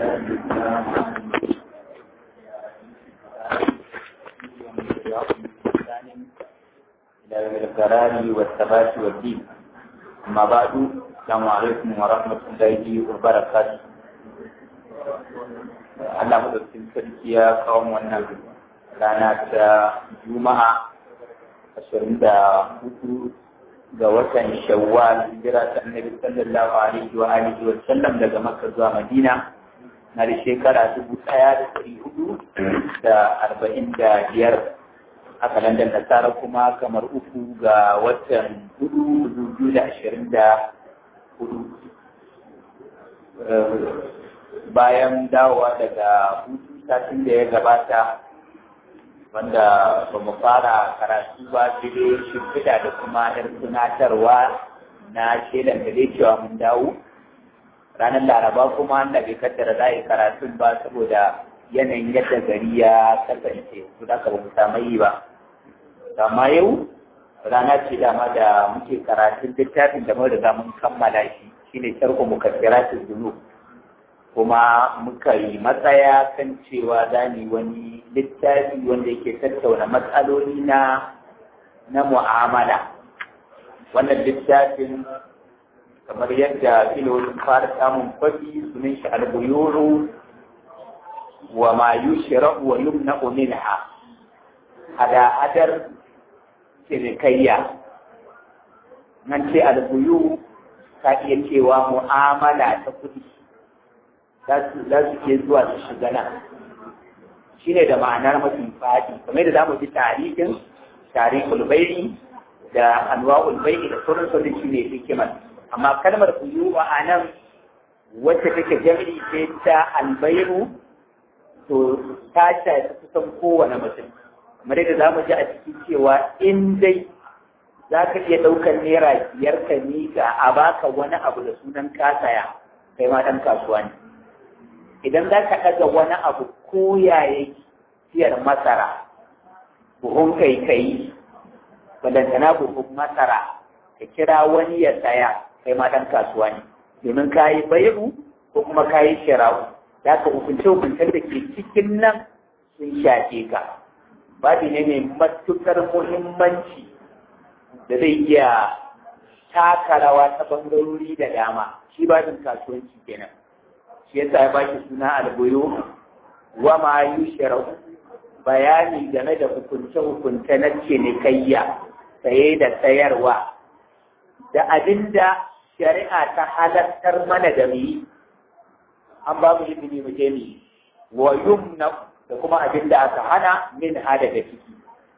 إلى القرار والثبات والدين أما بعد السلام عليكم ورحمة الله وبركاته Allah madaukakin sarki ya kawo wannan rana ta Juma'a ashirin da hudu ga watan Shawwal hijira ta Annabi sallallahu alaihi wa alihi wa sallam daga Makka zuwa Madina na da shekara dubu ɗaya da ɗari hudu da arba'in da biyar a kalandar nasara kuma kamar uku ga watan hudu dubu biyu da ashirin da hudu bayan dawowa daga hutu satin da ya gabata wanda ba mu fara karatu ba sai dai shimfiɗa da kuma yar tunatarwa na shaidan da dai cewa mun dawo ranar laraba kuma da bai kaddara za a yi karatun ba saboda yanayin yadda gari ya kasance su da ba mu samu yi ba amma yau rana ce dama da muke karatun littafin da mun riga mun kammala shi shine sharhu mukaffiratul dhunub kuma muka yi matsaya kan cewa za ni wani littafi wanda yake tattauna matsaloli na na mu'amala wannan littafin kamar yadda filolin fara samun kwafi sunan shi albuyuru wa ma yushra'u wa yumna'u minha hada-hadar cinikayya nan ce albuyu ka iya cewa mu'amala ta kuɗi za su ke zuwa su shiga nan shi ne da ma'anar mafi faɗi kamar da za mu ji tarihin tarihin ulbairi da anwa ulbairi da sauran sauran shi ne hikimar amma kalmar kuyu a nan wacce take jami'i ce ta albairu to ta shafi kusan kowane mutum kamar yadda za mu ji a cikin cewa in dai za ka iya ɗaukar naira biyar ka miƙa a baka wani abu da sunan kasaya kai ma ɗan kasuwa ne idan za ka ɗaga wani abu ko yaye siyar masara buhun kai kai balantana buhun masara ka kira wani ya saya kai ma ɗan kasuwa ne domin ka yi bayu ko kuma ka yi shira'u za ka hukunce hukuncen da ke cikin nan sun shafe ka babi ne mai matuƙar muhimmanci da zai iya taka rawa ta bangarori da dama shi babin kasuwanci kenan shi yasa ya baki suna albuyu wa ma yushrau bayani game da hukunce hukunce na cinikayya saye da sayarwa da abinda shari'a ta halartar mana da mu an ba mu izini mu je mu wa yumna da kuma abinda aka hana min hada da ciki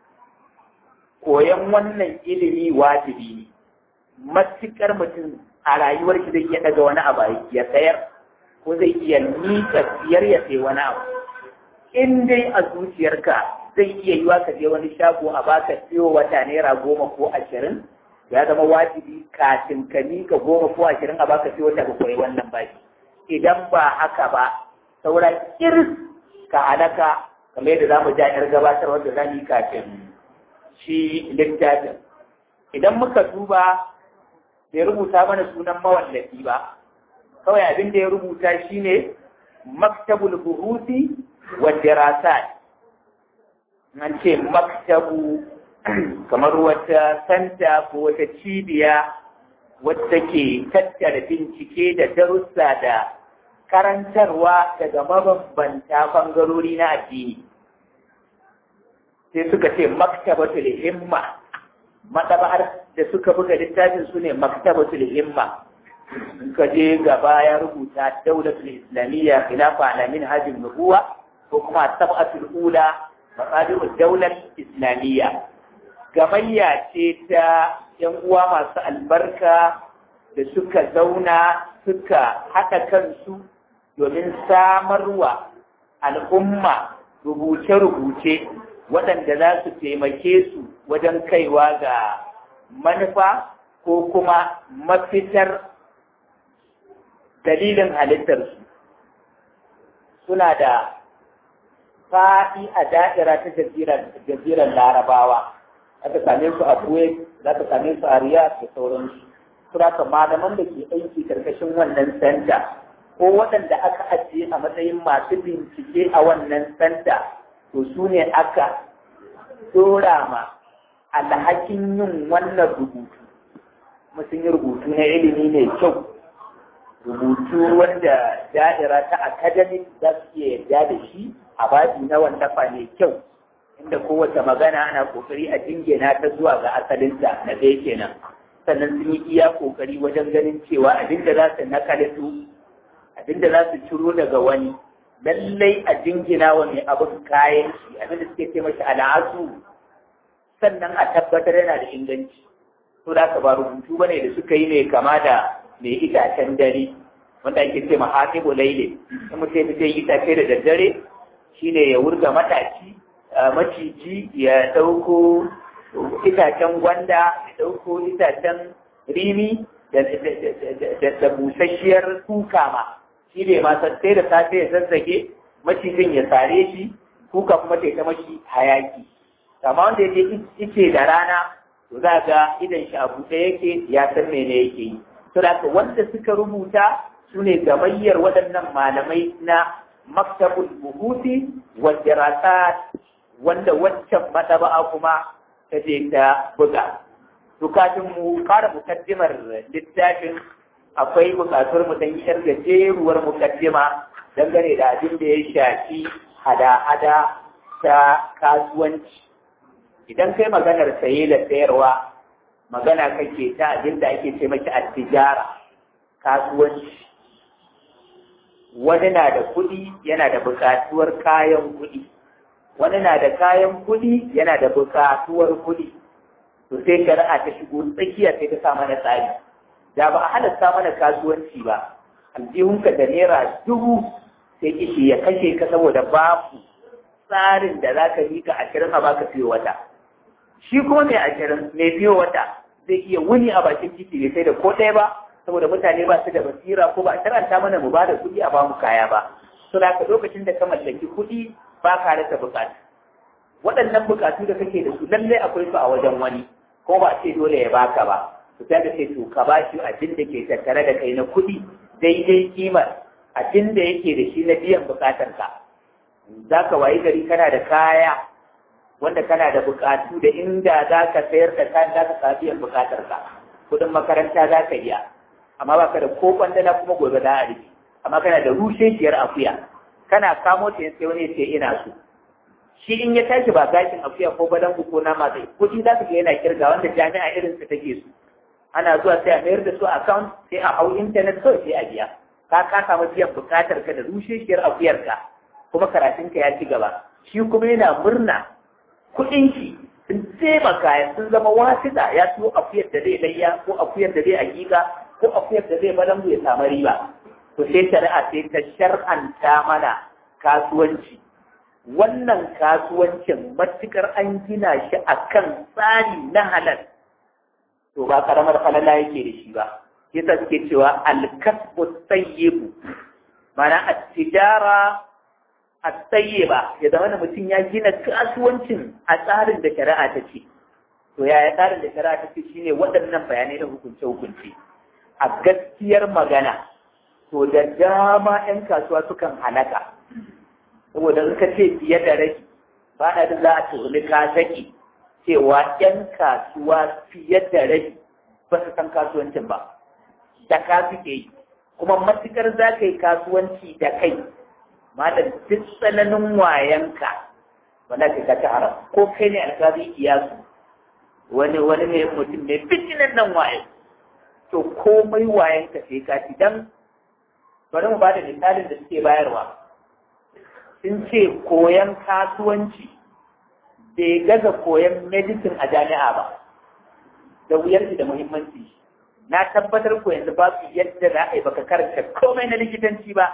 koyan wannan ilimi wajibi ne matukar mutum a rayuwar shi zai iya daga wani abu ya sayar ko zai iya nika siyar ya sai wani abu in dai a zuciyarka zai iya yiwa ka je wani shago a baka siyo wata naira goma ko ashirin ya zama wajibi kafin ka nika goma ko ashirin a baka siyo wata ka koyi wannan baki idan ba haka ba saura kirs ka halaka kamar yadda za mu ja yar gabatar wanda za mu yi kafin shi littafin idan muka duba bai rubuta mana sunan mawallafi ba kawai abin da ya rubuta shine maktabul buhusi wa dirasat an ce maktabu kamar wata santa ko wata cibiya wadda ke tattara bincike da darussa da karantarwa daga mabambanta bangarori na addini sai suka ce maktabatul himma madaba'ar da suka buga littafin su ne maktabatul himma ka je gaba ya rubuta daulatul islamiyya khilafa ala minhajin nubuwa ko kuma sab'atul ula maqadirud daular islamiyya gamayya ce ta yan uwa masu albarka da suka zauna suka haɗa kansu domin samarwa al'umma rubuce-rubuce waɗanda za su taimake su wajen kaiwa ga manufa ko kuma mafitar dalilin halittarsu suna da faɗi a da'ira ta jazirar larabawa aka same su a kuwait za ka same su a riyadh da sauransu suna ka malaman da ke aiki karkashin wannan senta ko waɗanda aka ajiye a matsayin masu bincike a wannan santa to su ne aka dora ma alhakin yin wannan rubutu mutum yi rubutu na ilimi mai kyau rubutu wanda da'ira ta academic za su iya yarda da shi a babi na wallafa mai kyau inda kowace magana ana kokari a jingina ta zuwa ga asalinta na ɗaya kenan sannan sun yi iya kokari wajen ganin cewa abinda za su nakalitu abinda za su ciro daga wani lallai a jingina wa mai abin kayan shi abinda suke ce mashi al'asu sannan a tabbatar yana da inganci to da ka ba rubutu bane da suka yi ne kama da mai itacen dare wanda ake ce ma hatibu laile in mutum ya yi itace da daddare shine ya wurga mataci maciji ya ɗauko itacen gwanda ya ɗauko itacen rimi da busasshiyar kuka ma shi ne ma sai da safe ya zazzage macijin ya sare shi kuka kuma ta mashi hayaki amma wanda ya je ice da rana to za ga idan shi a buɗe yake ya san mene yake yi to da wanda suka rubuta su ne gamayyar waɗannan malamai na maktabul buhuti wa dirasat wanda waccan madaba'a kuma ta je ta buga to kafin mu fara mukaddimar littafin akwai bukatuwar mu dan yar gajeruwar mukaddima dangane da abin da ya shafi hada-hada ta kasuwanci idan kai maganar saye da sayarwa magana kake ta abin da ake ce maki attijara kasuwanci wani na da kuɗi yana da buƙatuwar kayan kuɗi wani na da kayan kuɗi yana da buƙatuwar kuɗi to sai shari'a ta shigo tsakiya sai ta sa mana tsari da ba a halatta mana kasuwanci ba aljihunka da naira dubu sai kishi ya kashe ka saboda babu tsarin da za ka mika ashirin a baka fiye wata shi kuma mai ashirin mai fiye wata zai iya wuni a bakin titi bai sai da ko ɗaya ba saboda mutane ba su da basira ko ba a karanta mana mu ba da kuɗi a bamu kaya ba to da ka lokacin da ka mallaki kuɗi ba ka rasa buƙatu waɗannan buƙatu da kake da su lallai akwai su a wajen wani ko ba a ce dole ya baka ba to sai ka ce to ka ba shi abin da ke tattare da kai na kuɗi daidai kimar abin da yake da shi na biyan buƙatar ka za ka wayi gari kana da kaya wanda kana da buƙatu da inda za ka sayar da kayan za ka biyan buƙatar ka kuɗin makaranta za ka iya amma ba ka da ko kwandana kuma gobe za a rike amma kana da rusheshiyar akuya kana kamo ta sai wani ce ina so shi in ya tashi ba gashin akuya ko badan ko nama zai kuɗi za ka ga yana kirga wanda jami'a irin su take su ana zuwa sai a mayar da su account sai a hau internet kawai sai a biya ka ka samu biyan bukatar ka da rusheshiyar akuyar ka kuma karatun ka ya ci gaba shi kuma yana murna kuɗin shi sun taimaka sun zama wasita ya siyo akuyar da zai layya ko akuyar da zai hakika ko akuyar da zai balangu ya samu riba to sai shari'a sai ta shar'anta mana kasuwanci wannan kasuwancin matukar an gina shi akan tsari na halal to ba karamar falala yake da shi ba yasa suke cewa alkasbu tayyibu mana at-tijara at-tayyiba ya zama mutum ya gina kasuwancin a tsarin da shari'a ta ce to yaya tsarin da shari'a ta ce shine waɗannan bayanai da hukunce hukunce a gaskiyar magana to da dama 'yan kasuwa sukan halaka saboda suka ce fiye da rai ba na da za a tuhumi ka saki cewa 'yan kasuwa fiye da rai ba su san kasuwancin ba da ka suke yi kuma matukar za ka yi kasuwanci da kai malam duk tsananin wayanka ba za ka ci haram ko kai ne alkazi iyasu wani wani ne mutum ne fitinan nan waye to komai wayanka sai ka ci dan bari mu bada misalin da suke bayarwa sun ce koyan kasuwanci bai gaza koyan medicine a jami'a ba da wuyar da muhimmanci na tabbatar ko yanzu ba su yadda za a yi baka karanta komai na likitanci ba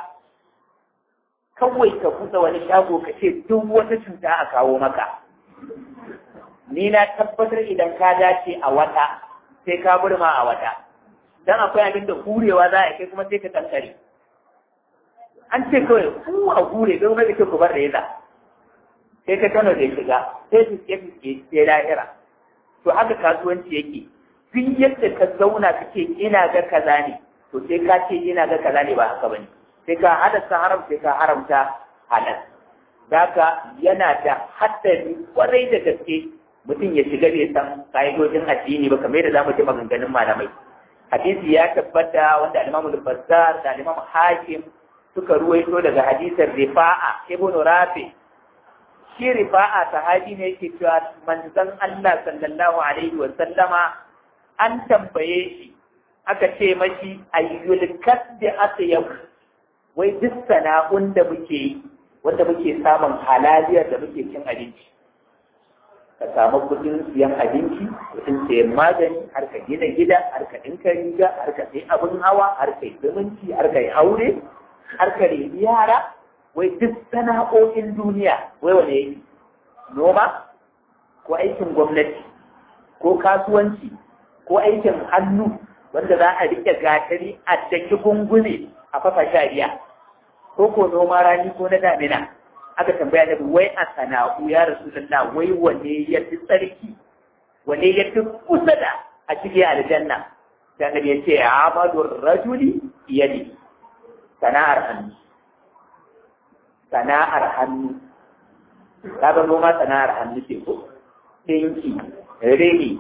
kawai ka buɗe wani shago ka ce duk wata cuta a kawo maka ni na tabbatar idan ka dace a wata sai ka burma a wata dan akwai abin da hurewa za a kai kuma sai ka kankare an ce kawai ku a hure don rage ce ku bar da yaza sai ka kano da shiga sai su ke fiske sai lahira to haka kasuwanci yake duk yadda ka zauna kake ina ga kaza ne to sai ka ce ina ga kaza ne ba haka bane sai ka halasta haram sai ka haramta halal Daka yana da haddari kwarai da gaske mutum ya shiga bai san ka'idojin addini ba kamar yadda zamu ji maganganun malamai hadisi ya tabbata wanda al-Imam al-Bazzar da al-Imam Hakim suka ruwaito daga hadisin Rifa'a ibn Rafi shi Rifa'a sahabi ne yake cewa manzon Allah sallallahu alaihi wa sallama an tambaye shi aka ce mashi ayyul kasbi atyab wai duk sana'un da muke yi wanda muke samun halaliyar da muke cin abinci ka samu kudin siyan abinci kudin siyan magani har ka gina gida har ka ɗinka riga har ka sai abin hawa har ka yi zumunci har ka yi aure har ka reni yara wai duk sana'o'in duniya wai wane yake noma ko aikin gwamnati ko kasuwanci ko aikin hannu wanda za a rike gatari a daki gungune a fafa shari'a ko ko noma rani ko na damina aka tambaya da wai a sana'u ya rasulullah wai wane ya fi tsarki wane ya fi kusa da a cikin aljanna sai annabi ya ce amalu rajuli yadi sana'ar hannu sana'ar hannu kaga noma sana'ar hannu ce ko ɗinki rini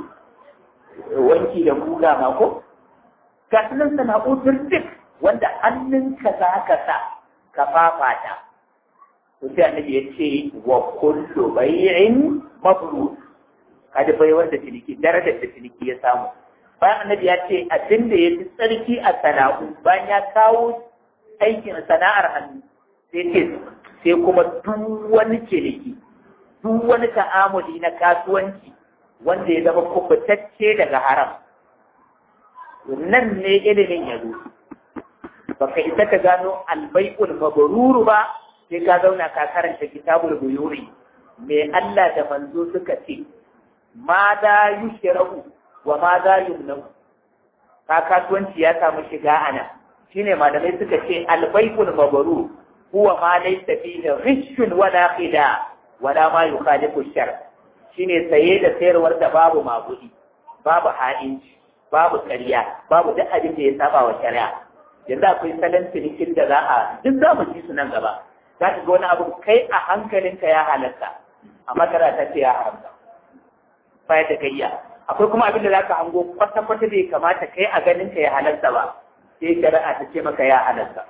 wanki da guga ma ko ga sunan sana'u duk wanda hannunka za ka sa ka fafata to sai annabi ya ce wa kullu bai'in mabrur kada bai wanda ciniki darajar da ciniki ya samu bayan annabi ya ce abin da ya fi tsarki a sana'u bayan ya kawo aikin sana'ar hannu sai ce sai kuma duk wani ciniki duk wani ta'amuli na kasuwanci wanda ya zama kubutacce daga haram nan ne ilimin ya zo baka isa ka gano albai'ul mabruru ba sai ka zauna ka karanta kitabul buyuri me Allah da manzo suka ce ma da yushrahu wa ma da yumnu ka kasuwanci ya samu shiga ana shine malamai suka ce albai'ul mabrur huwa ma laysa fihi ghishun wala khida wala ma yukhalifu shar shine saye da sayarwar da babu magudi babu ha'inci babu ƙarya babu duk abin da ya saba wa shari'a yanzu akwai salon cinikin da za a duk za mu ci su nan gaba za ka ga wani abu kai a hankalinka ya halatta amma tara ta ce ya haramta baya da gayya akwai kuma abin da za ka hango kwata-kwata bai kamata kai a ganinka ya halatta ba sai shari'a ta ce maka ya halatta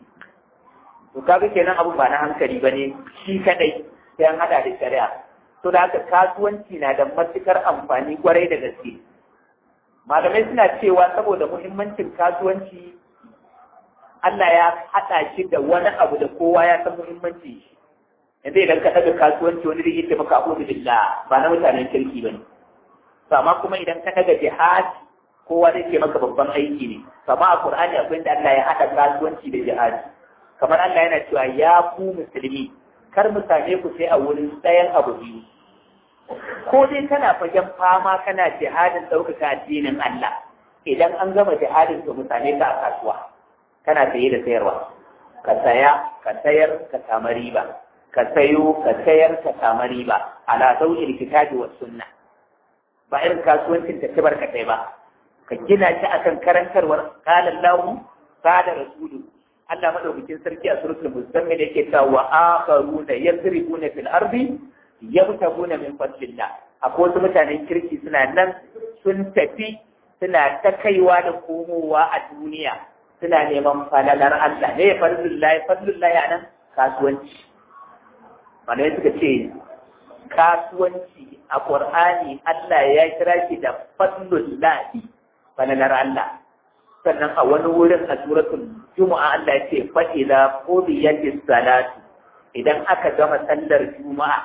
to kaga kenan abu ba na hankali ba ne shi kadai sai an hada da shari'a to da haka kasuwanci na da matukar amfani kwarai da gaske malamai suna cewa saboda muhimmancin kasuwanci Allah ya haɗa shi da wani abu da kowa ya san muhimmanci shi yanzu idan ka ɗaga kasuwanci wani da yake maka abu billah ba na mutanen kirki ba ne amma kuma idan ka ɗaga jihad kowa zai ce maka babban aiki ne amma a Qur'ani akwai inda Allah ya haɗa kasuwanci da jihadi kamar Allah yana cewa ya ku musulmi kar mu same ku sai a wurin ɗayan abu biyu ko dai kana fagen fama kana jihadin ɗaukaka addinin Allah idan an gama jihadin to mu same ka a kasuwa kana saye da sayarwa ka saya ka sayar ka samu riba ka sayo ka sayar ka samu riba ala zawjil kitabi was sunna ba irin kasuwancin ta tabar ka ba ka gina shi akan karantarwar qala Allah qala rasulu Allah madaukakin sarki a suratul muzammil yake cewa wa akharuna yadribuna fil ardi yabtaguna min fadlillah akwai wasu mutanen kirki suna nan sun tafi suna ta kaiwa da komowa a duniya suna neman falalar Allah ne fadlullahi fadlullahi a nan kasuwanci malamai suka ce kasuwanci a Qur'ani Allah ya kira shi da fadlullahi falalar Allah sannan a wani wurin a suratul Juma'a Allah ya ce fa idza qudiyatis salatu idan aka gama sallar Juma'a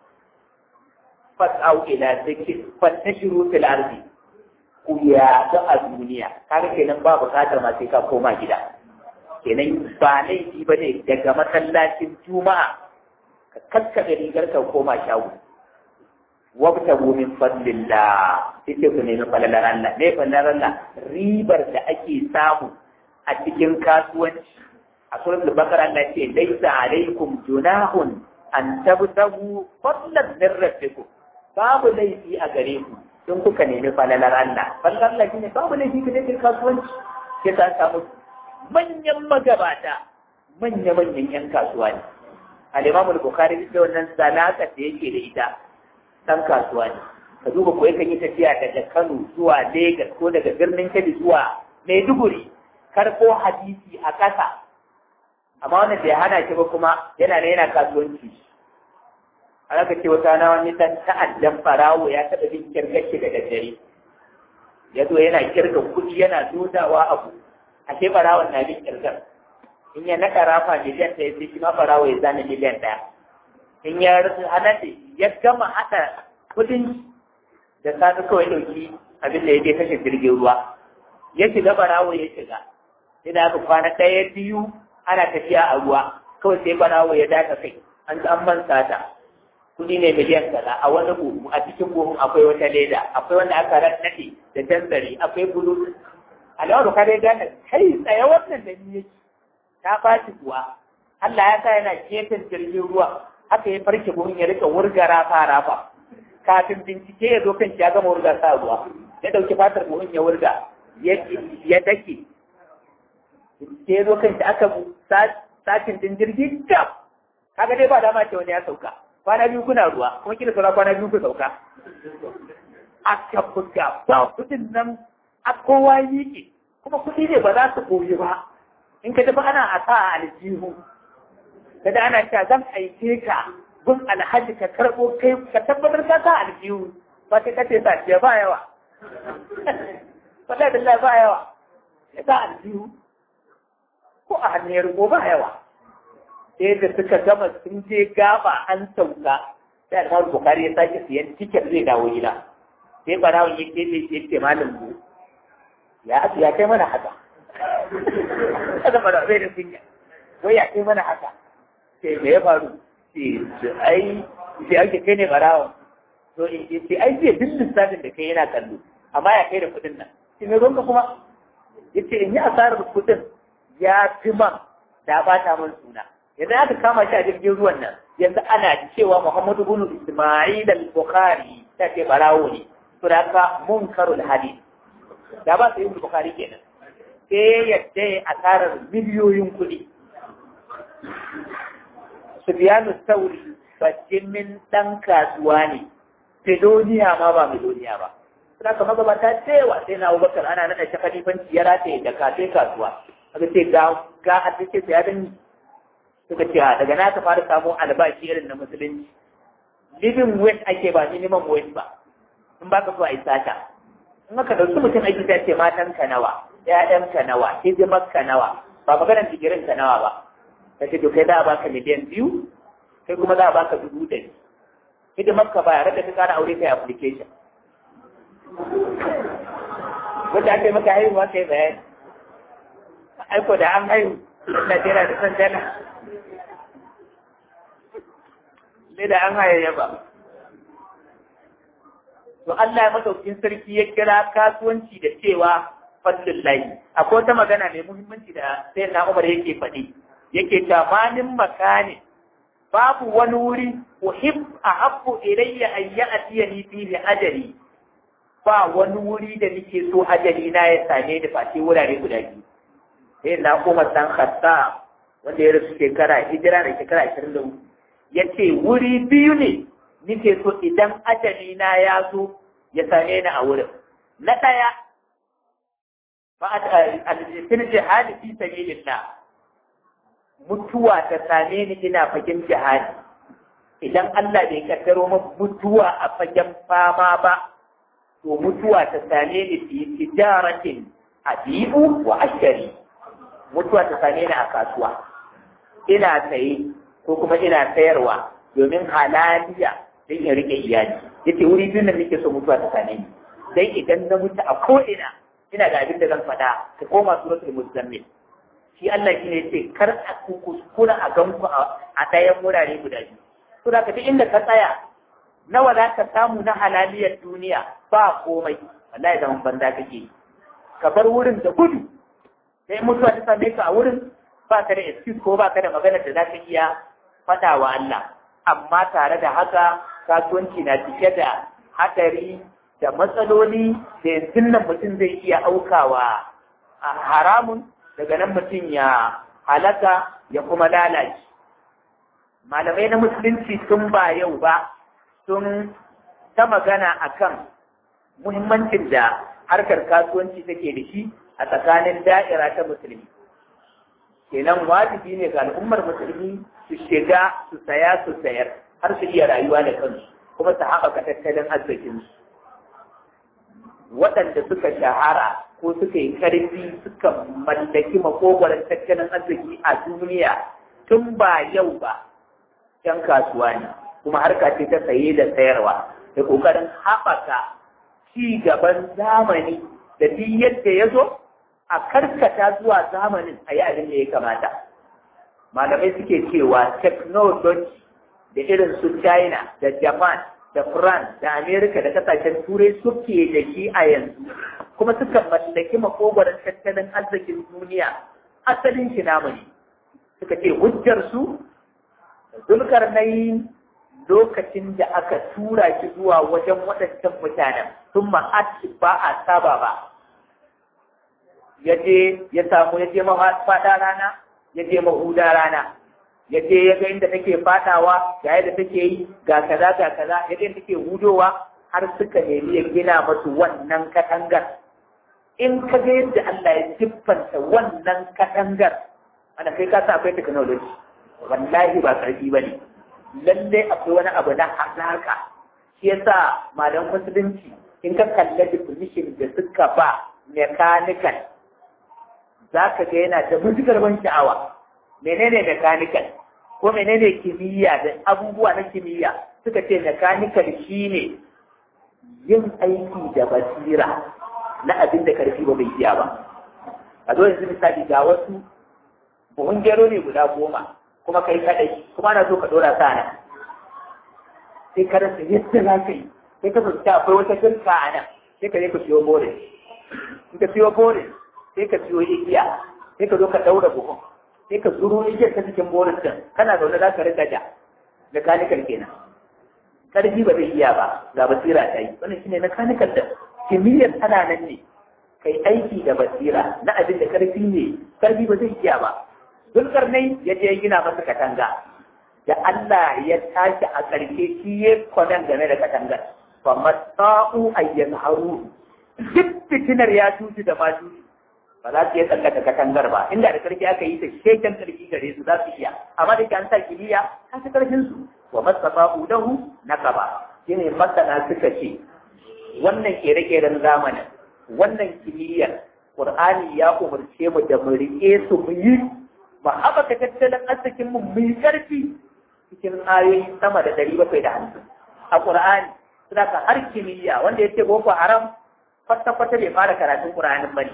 fas'au ila zikr fantashiru fil ardi ku yaɗu a duniya kaga kenan ba buƙatar ma sai ka koma gida kenan ba laifi ba ne daga masallacin juma'a ka kakkaɓe rigar ka koma shago wabtagu min fadlillah sai ku nemi falalar Allah ne falalar Allah ribar da ake samu a cikin kasuwanci a suratul baqara Allah ce laisa alaikum junahun an tabtagu fadlan min rabbikum babu laifi a gare ku in kuka nemi falalar Allah falalar Allah shine babu laifi ka nemi kasuwanci sai ta samu manyan magabata manya-manyan 'yan kasuwa ne al-imam al-bukhari da wannan zalaka da yake da ita dan kasuwa ne ka duba ko yakan yi tafiya daga Kano zuwa Lagos ko daga birnin Kebbi zuwa Maiduguri karko hadisi a ƙasa amma wannan bai hana shi ba kuma yana ne yana kasuwanci a zaka ce wata na wani dan ta'addan farawo ya taɓa bin kirgashi da daddare ya zo yana kirga kuɗi yana dudawa abu a ce farawon na bin kirgar in ya naɗa rafa miliyan ɗaya sai shi ma farawo ya zana miliyan ɗaya in ya hanaɗe ya gama haɗa kuɗin da sani kawai ɗauki abin da ya je kashe jirgin ruwa ya shiga barawo ya shiga ina aka kwana ɗaya biyu ana tafiya a ruwa kawai sai barawo ya daka kai an an man sata kuɗi ne miliyan kaza a wani buhu a cikin buhun akwai wata leda akwai wanda aka naɗe da tantsari akwai bulu alawar da kare gane kai tsaye wannan da ni yake ta fashi kuwa Allah ya sa yana gefen jirgin ruwa haka ya farke buhun ya rika wurga rafa rafa kafin bincike ya zo kan shi ya gama wurga sa ruwa ya dauki fatar buhun ya wurga ya dake bincike ya zo kan shi aka satin din jirgin gab kaga dai ba dama ce wani ya sauka kwana biyu kuna ruwa kuma kila saura kwana biyu ku sauka aka buga ba kudin nan a kowa yi kuma kudi ne ba za su koyi ba in ka tafi ana a sa a aljihu kada ana cewa zan aike ka gun alhaji ka karɓo kai ka tabbatar ka sa aljihu ba sai kace sa ce ba yawa wallahi billahi ba yawa ya sa aljihu ko a hannun ko ba yawa sai da suka gama sun je gaba an sauka sai alhamdu bukari ya sake siyan tiket zai dawo gida sai barawon ya ce zai ce malam bu ya ya kai mana haka kada ba zai da kunya wai ya kai mana haka sai me ya faru sai ai sai ake kai ne barawa to in ce ai zai duk lissafin da kai yana kallo amma ya kai da kuɗin nan sai me gonka kuma yace in yi asarar kuɗin ya fi man da bata min suna yanzu aka kama shi a jirgin ruwan nan yanzu ana cewa Muhammadu bin Isma'il al-Bukhari ta ce barawo ne to da ka munkarul hadith da ba su yi Bukhari kenan sai yadda ya asarar miliyoyin kuɗi. Sufiyanu Sauri bajimin ɗan kasuwa ne, Fedoniya ma ba Miloniya ba. Suna kama gaba ta cewa sai na Abubakar ana naɗa shi kalifanci ya rataye da kafe kasuwa. Aka ce ga ga a ce ya dan suka ce daga na ka fara samu albashi irin na musulunci. Living wage ake ba minimum wage ba. In ba ka so a yi sata. In aka ɗauki mutum aiki ta ce matan ka nawa, ‘ya'yanka nawa, hidimarka nawa, ba maganar digirin ka nawa ba. Ka ce to kai za a baka miliyan biyu, kai kuma za a baka dubu ɗari. Hidimarka ba yare da ka kara aure kai application. Wanda aka yi maka haihuwa kai bayani. Aiko da an haihu, Najeriya da san dala. Ne da an hayayya ba. To Allah ya masaukin sarki ya kira kasuwanci da cewa fadlin layi akwai wata magana mai muhimmanci da sai na umar yake faɗi yake tamanin makani babu wani wuri uhib a habbu ilayya an ya'tiya ni fihi ajali ba wani wuri da nake so ajali na ya same ni face wurare guda biyu sai na umar dan khatta wanda ya rasu shekara hijira da shekara 24 yace wuri biyu ne nake so idan ajali na ya zo ya same ni a wurin na ɗaya fil jihadi fi sabilillah mutuwa ta same ni ina fagen jihadi idan Allah bai kaddaro min mutuwa a fagen fama ba to mutuwa ta same ni fi tijaratin abibu wa ashari mutuwa ta same ni a kasuwa ina saye ko kuma ina sayarwa domin halaliya don in rike iyali yace wuri biyu nan nake so mutuwa ta same ni dai idan na mutu a ko ina ina da abin da zan faɗa ka koma suratul muzammil shi Allah shi ne ce kar a kuskura a ganku a ɗayan wurare guda biyu to da ka duk inda ka tsaya nawa za ka samu na halaliyar duniya ba komai wallahi zaman banza kake ka bar wurin da gudu sai mutuwa ta same ka a wurin ba ka da excuse ko ba ka da magana da za ka iya faɗa wa Allah amma tare da haka kasuwanci na cike da haɗari da matsaloli da yanzu nan mutum zai iya aukawa a haramun daga nan mutum ya halaka ya kuma lalace malamai na musulunci sun ba yau ba sun ta magana akan muhimmancin da harkar kasuwanci take da shi a tsakanin da'ira ta musulmi kenan wajibi ne ga al'ummar musulmi su shiga su saya su sayar har su iya rayuwa da kansu kuma su haɓaka tattalin arzikinsu waɗanda suka shahara ko suka yi ƙarfi suka mallaki makogwaron tattalin arziki a duniya tun ba yau ba ‘yan kasuwa ne kuma harka ce ta saye da sayarwa da ƙoƙarin haɓaka ci gaban zamani da duk yadda ya zo a karkata zuwa zamanin a yi abin da ya kamata malamai suke cewa technology da irin su china da japan da france da america da kasashen turai suke da shi a yanzu kuma suka mallaki makogwaron tattalin arzikin duniya asalin shi namu ne suka ce hujjar su zulkar lokacin da aka tura shi zuwa wajen waɗancan mutanen sun ma'aci ba a saba ba ya je ya samu ya je mafaɗa rana ya je mahuda rana ya je ya ga inda take fadawa ga yadda take yi ga kaza ga kaza ya ga take hudowa har suka nemi ya gina masu wannan katangar in ka ga yadda Allah ya siffanta wannan katangar ana kai ka sa akwai technology wallahi ba karfi bane lalle akwai wani abu na hazaka shi yasa malam musulunci in ka kalla definition da suka ba mechanical za ka ga yana da matukar ban sha'awa menene mechanical ko menene kimiyya da abubuwa na kimiyya suka ce mechanical shine yin aiki da basira na abin da karfi ba bai iya ba a zo yanzu misali ga wasu buhun gero ne guda goma kuma kai kadai kuma ana so ka dora sa nan sai ka rasa yadda za ka yi sai ka fahimta akwai wata girka a nan sai ka je ka siyo borin in ka siyo borin sai ka siyo igiya sai ka zo ka daura buhun sai ka zuro igiyar ta cikin boris din kana zaune za ka rika ja mechanical kenan karfi ba zai iya ba ga basira ta yi wannan shine mechanical din kimiyyar tana nan ne kai aiki da basira na abin da karfi ne karfi ba zai iya ba zulkarnai ya je gina masa katanga da Allah ya tashi a ƙarshe shi ya kwanan game da katangar fa masa'u ayyan haru duk fitinar ya tutu da ma tutu ba za su iya tsallaka katangar ba inda da karfi aka yi ta sheken karfi gare su za su iya amma da an sa kimiyya ta fi karfin su wa masafa'u lahu nakaba shine masana suka ce wannan kere-keren zamanin wannan kimiyyar Qur'ani ya umarce mu da mu rike su mu yi mu haɓaka tattalin arzikin mu mu yi ƙarfi cikin ayoyi sama da ɗari bakwai da hamsin a Qur'ani suna ka har kimiyya wanda ya ce boko haram kwata-kwata bai fara karatun Qur'anin ba ne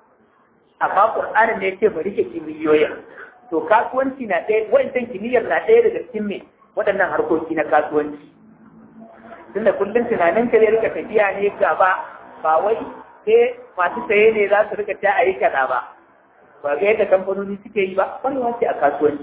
amma Qur'anin ne yake mu rike kimiyyoyin to kasuwanci na ɗaya wa'ancan kimiyyar na ɗaya daga cikin me waɗannan harkoki na kasuwanci tunda kullum tunanin ka zai rika tafiya ne gaba ba wai sai masu saye ne za su rika ta a yi kaza ba ba ga yadda kamfanoni suke yi ba kwarewa ce a kasuwanci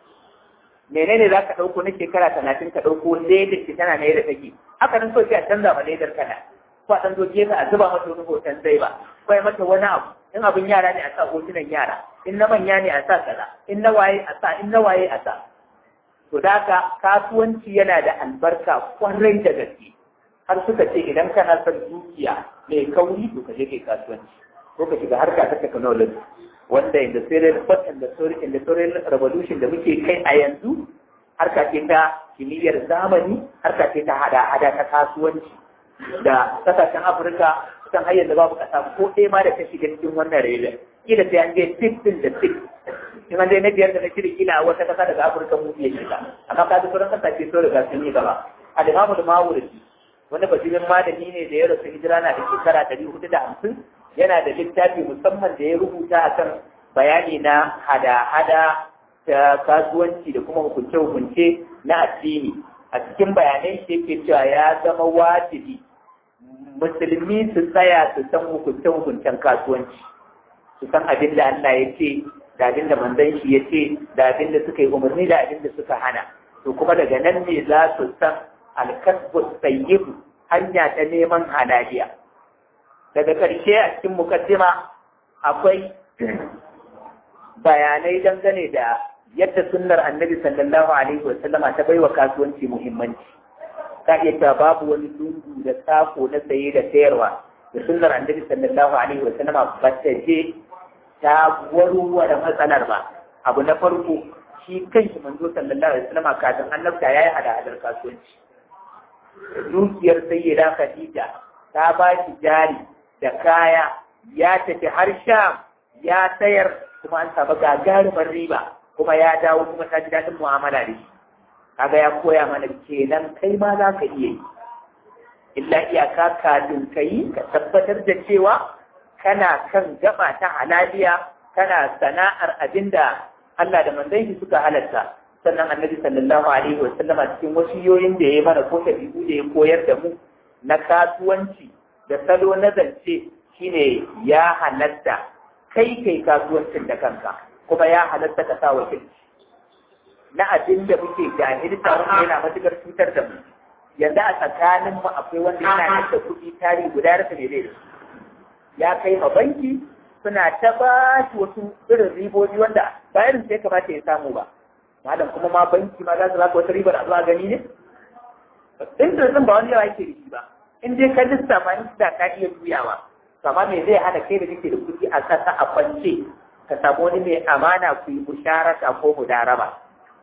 menene za ka ɗauko na shekara talatin ka ɗauko ledar ki tana na yadda take haka nan so sai a canza ma ledar kana ko a ɗan zo gefe a zuba mata wani hoton zai ba ko ya mata wani abu in abin yara ne a sa hotunan yara in na manya ne a sa kaza in na waye a sa in na waye a sa to da haka kasuwanci yana da albarka kwarai da gaske har suka ce idan kana son dukiya mai kauri to ka je kai kasuwanci ko ka shiga harka ta technology wanda industrial first industrial revolution da muke kai a yanzu harka ce ta kimiyyar zamani harka ce ta hada-hada ta kasuwanci da kasashen afirka kusan har yanzu babu kasa ko ɗaya ma da ta shiga cikin wannan rayuwar kila sai an je six din da six in an dai na biyar da na shirya kila a wata kasa daga afirka mu iya shiga amma ka sauran kasashe sun riga sun yi gaba a da mamu da mawurci wani basirin malami ne da ya rasu hijira na da shekara ɗari hudu da hamsin yana da littafi musamman da ya rubuta a kan bayani na hada-hada ta kasuwanci da kuma hukunce-hukunce na addini a cikin bayanai shi yake cewa ya zama wajibi musulmi su tsaya su san hukunce-hukuncen kasuwanci su san abin da Allah ya ce da abin da manzon shi ya ce da abin da suka yi umarni da abin da suka hana to kuma daga nan ne za su san alkasbu tsayibu hanya ta neman halaliya daga ƙarshe a cikin mukaddima akwai bayanai dangane da yadda sunnar annabi sallallahu alaihi wa sallama ta baiwa kasuwanci muhimmanci ka iya cewa babu wani lungu da sako na saye da sayarwa da sunnar annabi sallallahu alaihi wa sallama ba ta je ta warware matsalar ba abu na farko shi kanshi manzo sallallahu alaihi wa sallama kafin annabta yayi hada-hadar kasuwanci dukiyar sayyida khadija ta ba shi jari da kaya ya tafi har sham ya sayar kuma an samu gagarumar riba kuma ya dawo kuma ta ji daɗin mu'amala da shi kaga ya koya mana kenan kai ma za ka iya yi illa iyaka kafin ka yi ka tabbatar da cewa kana kan gaba ta halaliya kana sana'ar abinda Allah da manzon shi suka halatta sannan annabi sallallahu alaihi wa sallama cikin wasiyoyin da ya mana ko tabi'u da ya koyar da mu na kasuwanci da salo na zance shine ya halatta kai kai kasuwancin da kanka kuma ya halatta ka sa wakilci na abin da muke jahilta wanda yana matukar cutar da mu yanzu a tsakanin mu akwai wanda yana da kuɗi tari guda rasa ne zai ya kai ma banki suna ta ba shi wasu irin ribobi wanda ba irin sai kamata ya samu ba malam kuma ma banki ma za su baka wata ribar a zuwa gani ne in da ba wani yawa yake da shi ba in dai ka lissafa in da ka iya juyawa amma me zai hana kai da kake da kuɗi a kasa a kwance ka samu wani mai amana ku yi musharaka ko mudaraba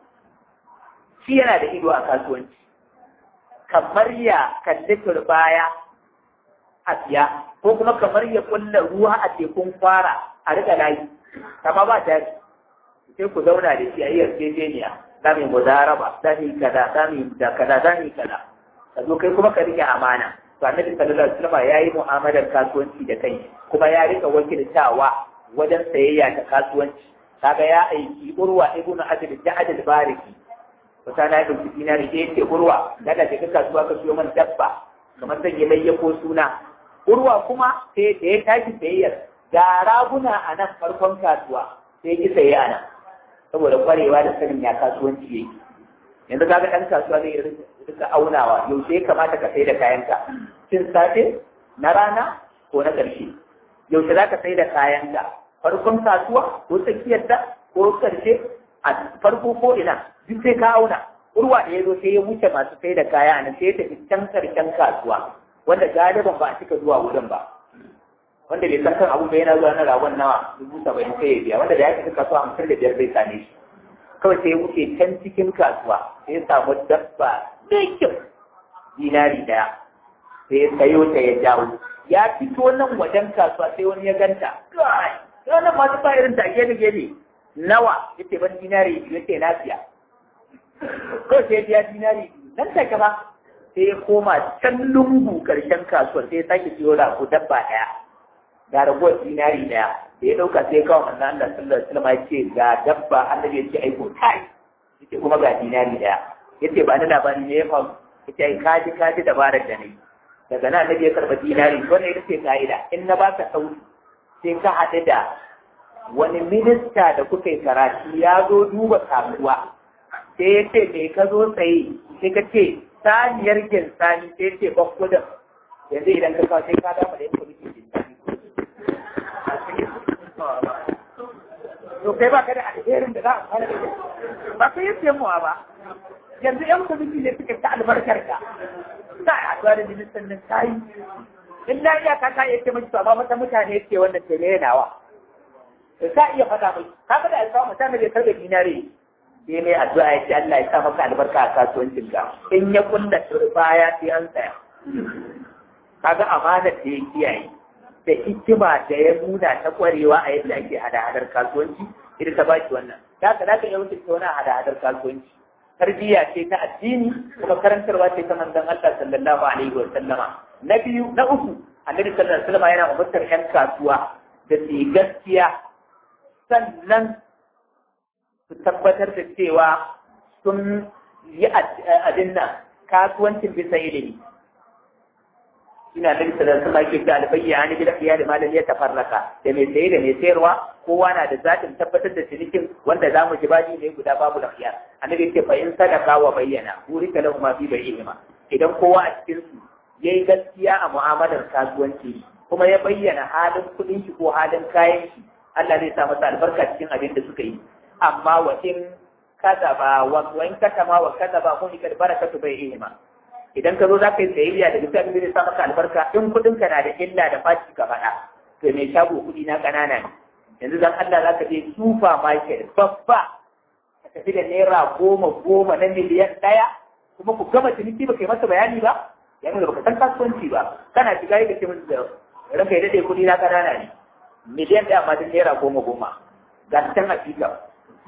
shi yana da ido a kasuwanci kamar ya kalli turbaya a siya ko kuma kamar ya kulla ruwa a tekun kwara a riga layi kama ba ta sai ku zauna da shi a yi yarjejeniya za mu yi mudaraba za mu yi kaza za mu yi da kaza za mu yi kaza ka zo kai kuma ka rike amana to annabi sallallahu alaihi wasallam yayi mu'amalar kasuwanci da kai kuma ya rika wakiltawa wajen sayayya ta kasuwanci kaga ya aiki urwa ibnu adil ja'ad al-bariki wata na ɗauki dinari da yake urwa daga daga kasuwa ka siyo man dabba kamar zan yi layya ko suna urwa kuma sai da ya tashi sayayyar ga raguna a nan farkon kasuwa sai ki saye a nan saboda kwarewa da sanin ya kasuwanci yake yanzu kaga ɗan kasuwa zai rika aunawa yaushe ya kamata ka sai da kayanka cin safe na rana ko na ƙarshe yaushe za ka sai da kayanka farkon kasuwa ko tsakiyarta ko ƙarshe a farko ko ina duk sai ka auna urwa da ya zo sai ya wuce masu sai da kaya a nan sai ya tafi can karshen kasuwa wanda galiban ba a cika zuwa wurin ba wanda bai san kan abu bai yana zuwa na ragon nawa dubu saba'in sai ya biya wanda da ya tafi kasuwa hamsin da biyar zai same shi kawai sai ya wuce can cikin kasuwa sai ya samu dabba mai kyau dinari daya sai ya sayo ta ya jawo ya fito nan wajen kasuwa sai wani ya ganta wannan masu ba irin ta gefe gefe nawa yace ban dinari yace na siya ko sai biya dinari nan take ba sai ya koma can lungu karshen kasuwar sai ya sake siyo ko dabba daya ga ragowar dinari daya da ya dauka sai kawo manzo Allah sallallahu alaihi wasallam ya ce ga dabba annabi ya ce aiko kai yace kuma ga dinari daya yace ba ni labari ne ya faru yace ai kaji kaji dabarar da nayi daga nan annabi ya karba dinari wannan ita ce ka'ida in na baka sauki sai ka haɗu da wani minista da kuka yi karatu ya zo duba kasuwa sai ya ce me ka zo tsaye sai ka ce saniyar ginsani sai ya ce bakkudin yanzu idan ka kawo sai ka dama da yanka muke ginsani to kai ba ka da alherin da za a fara da ba ka yi samuwa ba yanzu yan kwamiti ne suka ta albarkar ka sa a haɗuwa da ministan nan ta yi in na iya ka ka iya ce mace amma mata mutane ke wannan ke ne nawa ka iya faɗa mai ka ga da alƙawa mutane bai karɓe dinare sai mai addu'a ya ce Allah ya sa maka albarka a kasuwancin ka in ya kulla baya sai an tsaya kaga amanar da ya kiyaye da hikima da ya nuna ta kwarewa a yadda ake hada-hadar kasuwanci ita ta baki wannan da ka zaka iya wuce wani hada-hadar kasuwanci tarbiyya ce ta addini kuma karantarwa ce ta manzon Allah sallallahu alaihi wa sallama na biyu na uku annabi sallallahu alaihi wa sallama yana umartar yan kasuwa da su yi gaskiya sannan su tabbatar da cewa sun yi abin nan kasuwancin bisa ilimi ina da bisa da su ma ke ga albayya ni bil khiyar malam ya tafarraka da mai saye da mai sayarwa kowa na da zatin tabbatar da cinikin wanda zamu ji bani ne guda babu da khiyar annabi ce fa in sadaka wa bayyana burika lahu ma fi bayyihima idan kowa a cikin su yayi gaskiya a mu'amalar kasuwanci kuma ya bayyana halin kuɗin shi ko halin kayan shi Allah zai sa masa albarka cikin abin da suka yi amma wa in kadaba wa in katama wa kadaba kun ikad barakatu bai ihima idan ka zo za ka yi sayayya da bisa abin da sa maka albarka in kudin ka na da illa da faci ka faɗa to mai shago kuɗi na ƙanana ne yanzu dan Allah za ka je super market babba ka tafi da naira goma goma na miliyan ɗaya kuma ku gama ciniki ba kai masa bayani ba ya nuna baka san kasuwanci ba kana shiga yi ka ce musu da ranka ya daɗe kuɗi na ƙanana ne miliyan ɗaya amma duk naira goma goma ga can a fika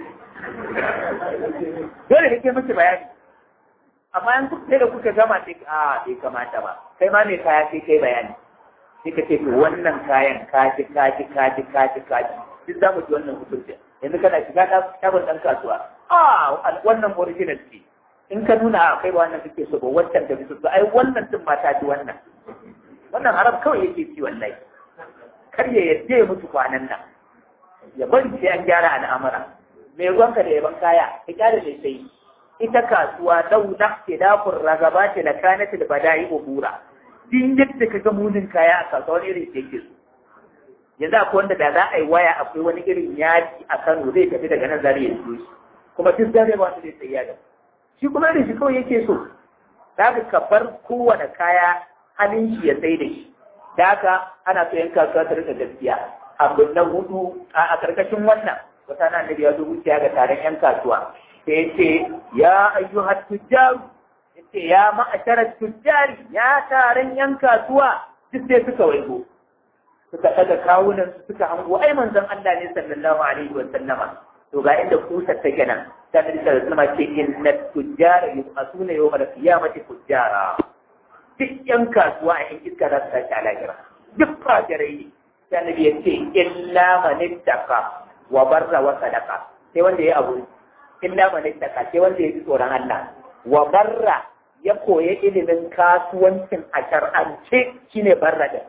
dole ka ke musu bayani amma in kuka da kuka gama sai a bai kamata ba kai ma mai kaya sai kai bayani sai ka ce to wannan kayan kaji kaji kaji kaji kaji duk za mu ji wannan hukunci yanzu kana shiga shagon ɗan kasuwa a wannan original ce in ka nuna a kai ba wannan kake so ba wancan da bisu ai wannan din ma ta ji wannan wannan haram kawai yake ci wallahi kar ya yadda ya mutu kwanan nan ya bari sai an gyara al'amura mai ruwanka da yaban kaya ka kyara da sai ita kasuwa lau nafsi dafur ragabati la kanat al bada'i ubura din yadda ka ga munin kaya a kasuwa wani irin yake so yanzu akwai wanda da za a yi waya akwai wani irin yaji a Kano zai tafi daga nan zare ya zo shi kuma duk zare ba su zai tsaya da shi kuma irin shi kawai yake so za ka bar kowane kaya halin shi ya sai da shi da haka ana so yan kasuwa ta rika gaskiya abu na hudu a karkashin wannan wata na annabi ya zo wuciya ga taron yan kasuwa sai ya ce ya ayyuhat tujjaru ya ce ya ma'asharar tujjari ya taron yan kasuwa duk sai suka waigo suka daga kawunan su suka hango ai manzon Allah ne sallallahu alaihi wa sallama to ga inda kusa take nan ta da sallallahu ce inna tujjara yub'asuna yawmal qiyamati tujjara duk yan kasuwa a yan iska za su tashi a lahira duk fajirai sai annabi ya ce illa man ittaqa wa barra wa sadaqa sai wanda ya abu illa man ittaqa sai wanda ya ji tsoron Allah wa barra ya koyi ilimin kasuwancin a shar'ance shine barra da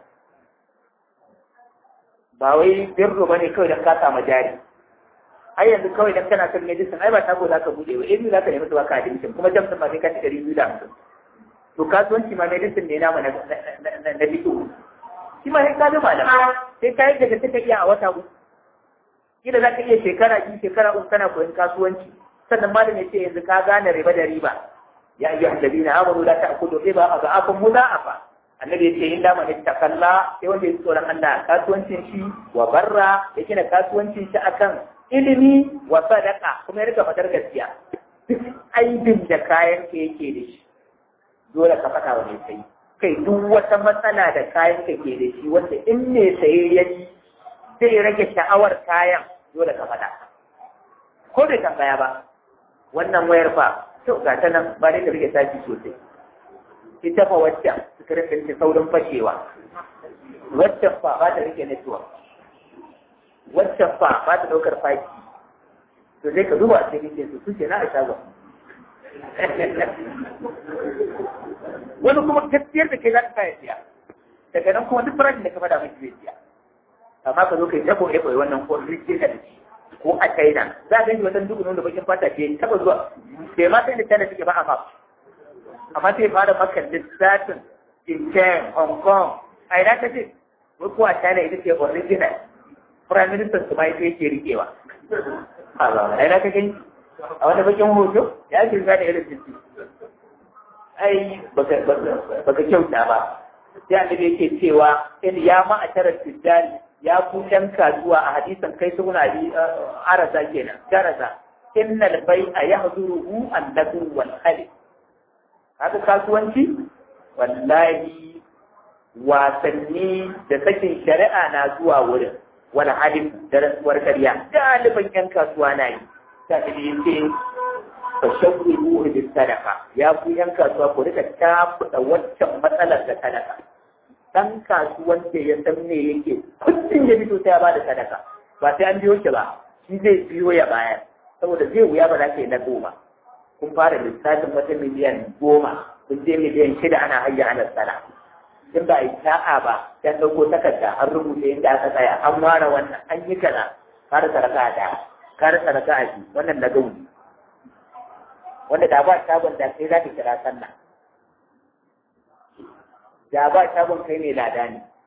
ba wai birru bane kawai dan ka samu jari ai yanzu kawai dan kana son medicine ai ba tago zaka bude ba eh zaka nemi zuwa ka admission kuma jamsin ba sai ka ci 250 to kasuwanci ma medicine ne namu na na bitu shi ma sai ka bi malam sai ka yi daga take iya a wata uku kila za ka iya shekara biyu shekara uku kana koyon kasuwanci sannan malam ya ce yanzu ka gane riba da riba ya ayyuhal ladina amanu la ta'kulu riba adha'afan mudha'afa annabi ya ce in da mani takalla sai wanda ya tsoron Allah kasuwancin shi wa barra ya gina kasuwancin shi akan ilimi wa sadaka kuma ya rika fadar gaskiya duk aibin da kayan ka yake da shi dole ka faɗa wa mai sayi kai duk wata matsala da kayan ka ke da shi wanda in mai saye ya yi zai rage sha'awar kayan dole ka faɗa ko bai tambaya ba wannan wayar fa to ga ta nan ba dai ka rike tashi sosai ita fa waccan suka rike rike saurin fashewa waccan fa ba ta rike network waccan fa ba ta ɗaukar faki to sai ka duba a cikin su suke na a shagon wani kuma gaskiyar da kai za ka kaya siya daga nan kuma duk farashin da ka faɗa mai zai siya amma ka zo kai tabo ya koyi wannan ko rike da shi ko a China za a gani wajen duk da bakin fata ce taba zuwa bai ma sai da China suke ba a map amma sai fara maka lissafin Jinchen, Hong Kong a ina ta ce wai ko a China ita ce original prime minister su ma ita yake rikewa a ina ka gani a wani bakin hoto ya ke gane irin jinsi ai baka kyauta ba sai annabi yake cewa in ya ma a tarar tijjani ya ku ɗan kasuwa a hadisan kai su na bi arasa kenan darasa innal bai'a yahzuruhu an-nadu wal khali haka kasuwanci wallahi wasanni da sakin shari'a na zuwa wurin wal halim da rasuwar karya galiban yan kasuwa na yi ta da yace fa shawwiru bis sadaqa ya ku yan kasuwa ku rika tafuda waccan matsalar da sadaka dan kasuwan da ya san me yake kullum ya fito sai ya bada sadaka ba sai an biyo shi ba shi zai biyo ya bayar saboda zai wuya ba za ka yi na goma kun fara lissafin wata miliyan goma kun je miliyan shida ana hayya ana sana in ba a yi sa'a ba ya ɗauko takarda an rubuta inda aka tsaya an ware wannan an yi kaza kar saraka da kar saraka a ji wannan na gauni wanda da ba shagon da sai za ka kira sallah da ba shagon kai ne lada ne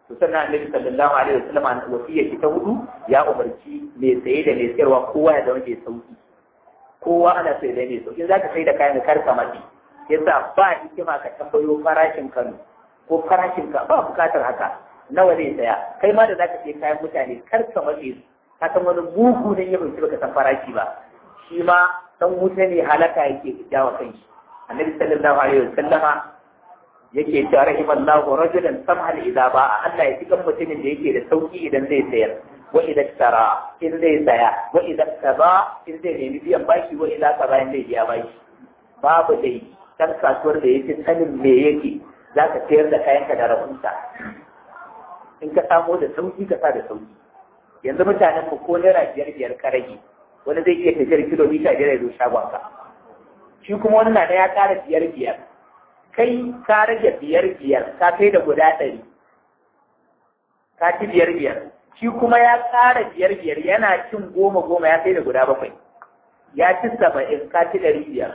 to sannan annabi sallallahu alaihi wasallam wasiya shi ta hudu ya umarci mai saye da mai sayarwa kowa ya zama mai sauki kowa ana sai da mai sauki zaka sai da kayan kar ka mace yasa ba hikima ka tambayo farashin Kano ko farashin ka ba bukatar haka nawa zai saya kai ma da zaka sai kayan mutane kar ka mace su ka san wani bugu ne ya bai baka san farashi ba shi ma dan wuta ne halaka yake jawa kanshi annabi sallallahu alaihi wasallama yake cewa rahimallahu rajulan samhan idza ba'a Allah ya cikin mutumin da yake da sauki idan zai sayar wa idza tara in zai saya wa idza kaza in zai nemi biyan bashi wa idza kaza in zai biya bashi babu dai dan kasuwar da yake sanin me yake zaka sayar da kayanka da rahunta in ka samu da sauki ka sa da sauki yanzu mutanen mu ko naira biyar biyar ka rage wani zai iya tafiyar kilomita biyar ya zo shagonka shi kuma wani na ya ƙara biyar biyar kai ka rage biyar biyar ka kai da guda ɗari ka ci biyar biyar shi kuma ya ƙara biyar biyar yana cin goma goma ya kai da guda bakwai ya ci saba'in ka ci ɗari biyar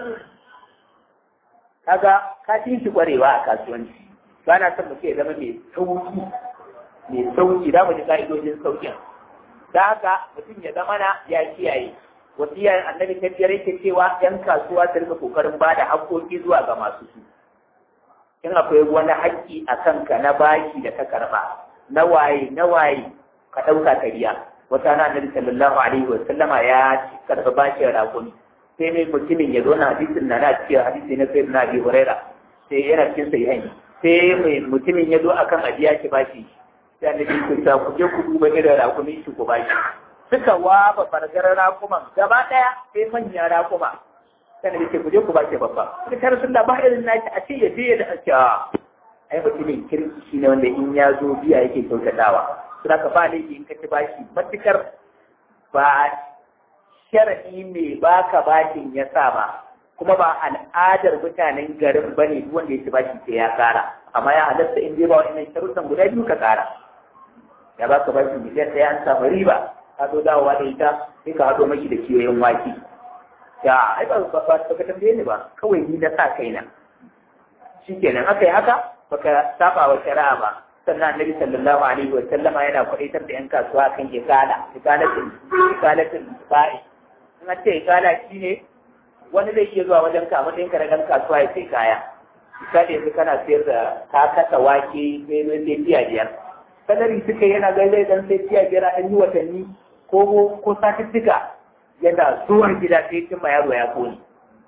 kaga ka ci shi ƙwarewa a kasuwanci ba na son mutum ya zama mai sauki mai sauki za mu ji ka'idojin saukin da haka mutum ya zama na ya kiyaye wasiyar annabi ta biyar yake cewa yan kasuwa su rika kokarin ba da haƙƙoƙi zuwa ga masu su in akwai wani haƙƙi a kanka na bashi da ka karɓa na waye na waye ka ɗauka ka biya wata na annabi sallallahu alaihi wa sallama ya karɓi bashin raƙumi sai mai mutumin ya zo na hadisin na na cikin hadisi na sayyid na abi huraira sai yana cikin sahihain sai mai mutumin ya zo akan abiya ki bashi sai annabi ya ce ku je ku duba irin raƙumi shi ku bashi suka waba fargar raƙuman gaba ɗaya sai manyan raƙuma sai da ce ku je ku ba ke babba sai kar sun da ba irin naki a ce ya je da ake ai mutumin kirki shine wanda in ya zo biya yake kyautatawa suna ka ba laifi in ka ci bashi matukar ba sharadi mai baka bashin ya sa ba kuma ba al'adar mutanen garin bane duk wanda ya ci bashi sai ya kara amma ya halatta in dai ba wa'annan sharuɗan guda biyu ka kara ya baka bashi miliyan ɗaya an samu riba ka zo dawowa da ita sai ka haɗo maki da kiyoyin wake ya ai ba ba ba ka tambaye ni ba kawai ni na sa kaina shikenan aka yi haka baka saba wa shari'a ba sannan annabi sallallahu alaihi wa sallama yana kwadaitar da yan kasuwa kan ikala ikalatin ikalatin ba'i in an ce ikala shine wani zai iya zuwa wajen ka matsayin ka na dan kasuwa ya sai kaya misali yanzu kana sayar da ka kasa wake sai sai tiya biyar sanari suka yana gaizai dan sai tiya biyar a ɗan yi watanni ko ko satuttuka yana zuwan gida sai cin ma yaro ya kone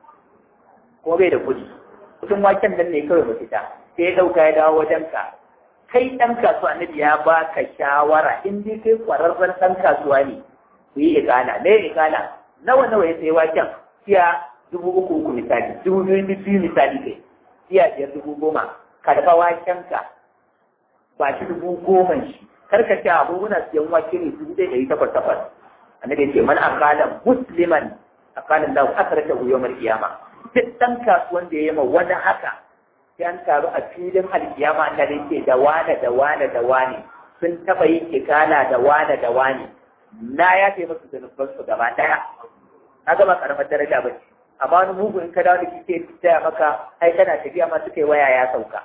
ko bai da kuɗi kudin waken nan ne kawai ba fita sai ya ɗauka ya dawo wajen ka kai ɗan kasuwa annabi ya ba ka shawara in dai kai ƙwararren ɗan kasuwa ne ku yi ikala me ikala nawa nawa ya sai waken siya dubu uku uku misali dubu biyu biyu misali kai siya biyar dubu goma karɓa waken ka ba shi dubu goma shi karka ce abubuwan siyan wake ne dubu ɗaya ɗari takwas takwas annabi ce man akala musliman akala da akrata hu yawmal qiyama duk dan kasuwan da yayi ma wani haka sai an taru a filin alkiyama Allah da yake da wane da wane da wane sun taba yin ikala da wane da wane na ya ce musu zunuban su gaba daya na gaba karamar daraja ba ce amma wani mugu in ka dawo da kike taya maka ai kana tafiya ma suka yi waya ya sauka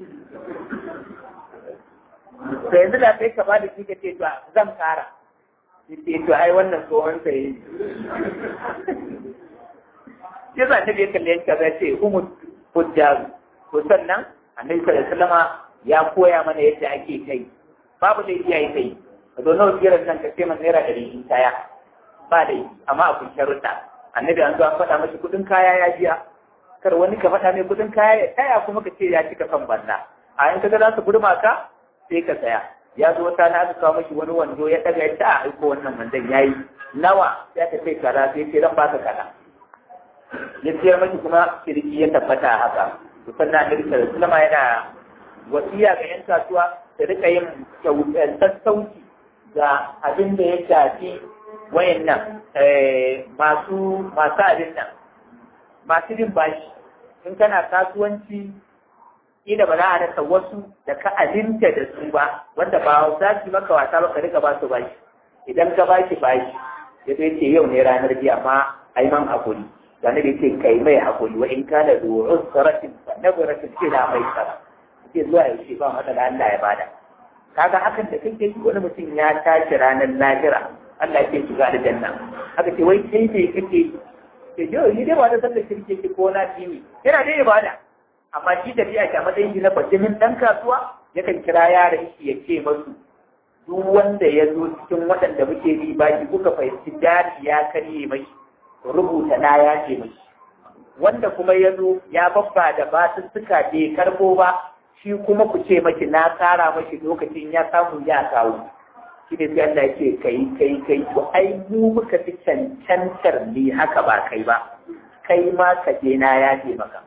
to yanzu da sai ka ba da shi ka ce to zan kara sai to ai wannan tsohon sa yi shi za ta biya kalli yanka zai ce umu hujjaru to sannan annabi sallallahu alaihi wasallama ya koya mana yadda ake kai babu da iyaye kai ka zo nawa biyar nan ka ce man naira ɗari in kaya ba da amma a kun sharuɗa annabi an zo an faɗa mashi kuɗin kaya ya biya kar wani ka faɗa mai kuɗin kaya ya taya kuma ka ce ya cika kan banna a in ka ga za su burma ka sai ka tsaya ya zo wata na aka kawo mashi wani wando ya daga ya ta a aiko wannan wandon ya yi nawa ya ta ce kaza sai ce zan baka kaza ya siyar mashi kuma kirki ya tabbata haka to sannan annabi sallallahu alaihi yana wasiya ga yan kasuwa da rika yin sassauci ga abin da ya shafi wayannan masu masu abin nan masu bin bashi in kana kasuwanci kila ba za a rasa wasu da ka aminta da su ba wanda ba za su maka wasa ba ka rika ba su bashi idan ka bashi bashi ya zai ce yau ne ranar biya amma ai man hakuri wani da ce kai mai hakuri wa in kana da usratin fa nabratin ila mai sara ce zuwa yaushe ba matsala Allah ya bada kaga hakan da kake yi wani mutum ya tashi ranar lahira Allah ke shiga aljanna haka ce wai kai ne kake ke yau ni dai ba da sallar kirki ke ko na tini yana dai ibada amma shi da biya a matsayin shi na bajimin dan kasuwa yakan kira yaran shi ya ce masu duk wanda ya zo cikin waɗanda muke bi baki kuka fahimci jari ya karye mai rubuta na ya ce mai wanda kuma ya zo ya babba da basussuka bai karbo ba shi kuma ku ce maki na tsara mashi lokacin ya samu ya kawo shi ne sai Allah ce kai kai kai to ai mu muka fi cancantar ni haka ba kai ba kai ma ka je na ya ce maka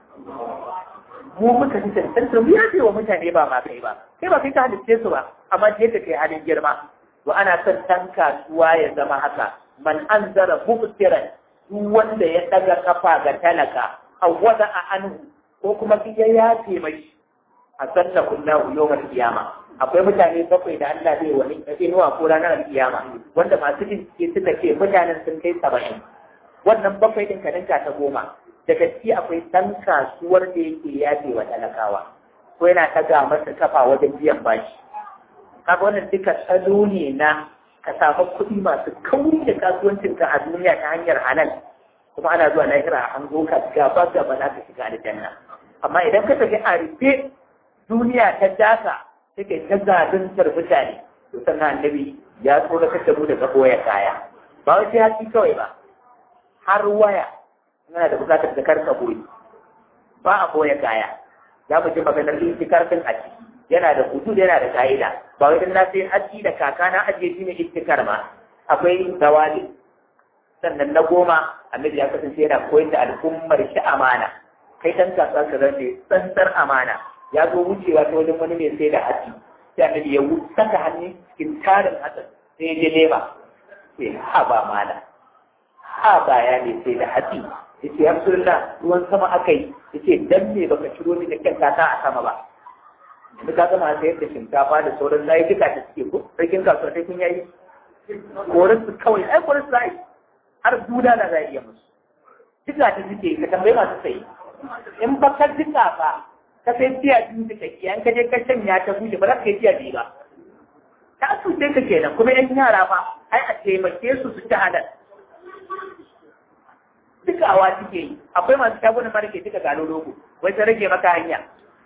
mu muka fi cancantar mu ya ce wa mutane ba ma kai ba kai ba kai ka halitte su ba amma je ka kai halin girma to ana son dan kasuwa ya zama haka man anzara mubtiran duk wanda ya daga kafa ga talaka awwada a anhu ko kuma ya yace mai a sanna kullahu yawmal qiyama akwai mutane bakwai da Allah zai wani inuwa ko ranar kiyama wanda masu bincike suka ce mutanen sun kai saba'in wannan bakwai din kaninka ta goma daga ciki akwai ɗan kasuwar da yake yafe wa talakawa ko yana taga masa kafa wajen biyan bashi kaga wannan duka tsalo ne na ka samu kuɗi masu kauri da kasuwancinka a duniya ta hanyar halal kuma ana zuwa lahira an zo ka gaba gaba za ka shiga aljanna amma idan ka tafi a rufe duniya ta daka take ta zaluntar mutane to sannan annabi ya tsoratar da mu daga boye kaya ba wai sai haki kawai ba har waya yana da bukatar da karka boye ba a boye kaya za mu ji maganar intikar din a ciki yana da hudu yana da ka'ida ba wai dan na sai haji da kaka na ajiye shi ne intikar ma akwai zawali sannan na goma annabi ya kasance yana koyar da al'ummar shi amana kai dan kasuwa ka zance tsantsar amana ya zo wucewa ta wajen wani mai sai da hatsi sai annabi ya saka hannu cikin tarin hatsin sai ya je lema sai ha ba mala ha ba ya ne sai da hatsi ya ce rasulullah ruwan sama aka yi ya ce dan me baka ciro ni da kyan kata a sama ba yanzu ka gama sayar da shinkafa da sauran layuka da suke ko sarkin kasuwa sai kun yayi korin su kawai ai korin su za yi har duda na za iya musu duka ta suke ka tambayi masu sayi in ba ka duka ba ka sai tiya biyu da kake an kaje ka shanya ta bushe ba za ka yi tiya biyu ba ta cuce ka kenan kuma yan yara ba ai a taimake su su ci halal duka awa suke yi akwai masu shagunan mara ke duka gano logo wai ta rage maka hanya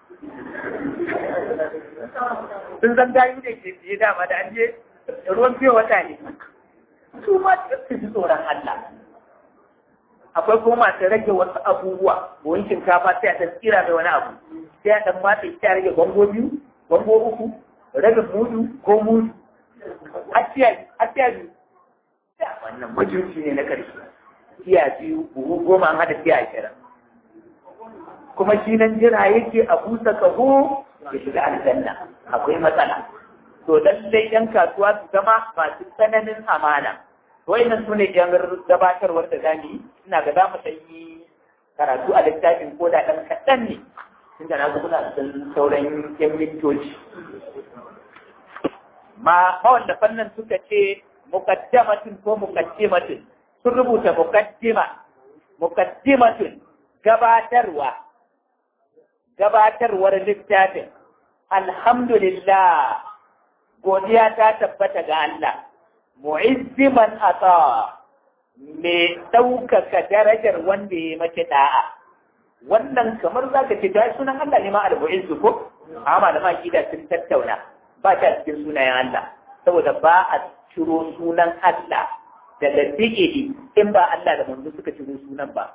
sun zan gayu da ke je dama da an je ruwan fiye wata ne su ma su ji tsoron Allah akwai kuma masu rage wasu abubuwa buhun shinkafa sai a ta tsira mai wani abu sai a ɗan matsa sai a rage bango biyu bango uku rage mudu ko mudu hatiya biyu wannan majinci ne na ƙarshe tiya biyu buhu goma an haɗa tiya ashirin kuma shi nan jira yake a busa kaho ya shiga aljanna akwai matsala to lallai yan kasuwa su zama masu tsananin amana wayannan su ne yan gabatarwar da zamu yi ina ga za mu ɗan yi karatu a littafin ko da ɗan kaɗan ne tunda na ga kuna da sauran yan mintoci ma mawanda fannin suka ce muqaddamatin ko muqaddimatin sun rubuta muqaddima muqaddimatun gabatarwa gabatarwar littafin alhamdulillah godiya ta tabbata ga Allah mu'izziman ata mai ɗaukaka darajar wanda ya mace da'a wannan kamar za ka ce ta sunan Allah ne ma al-mu'izzu ko amma da makida sun tattauna ba ta cikin sunayen Allah saboda ba a ciro sunan Allah daga fi'ili in ba Allah da manzo suka ciro sunan ba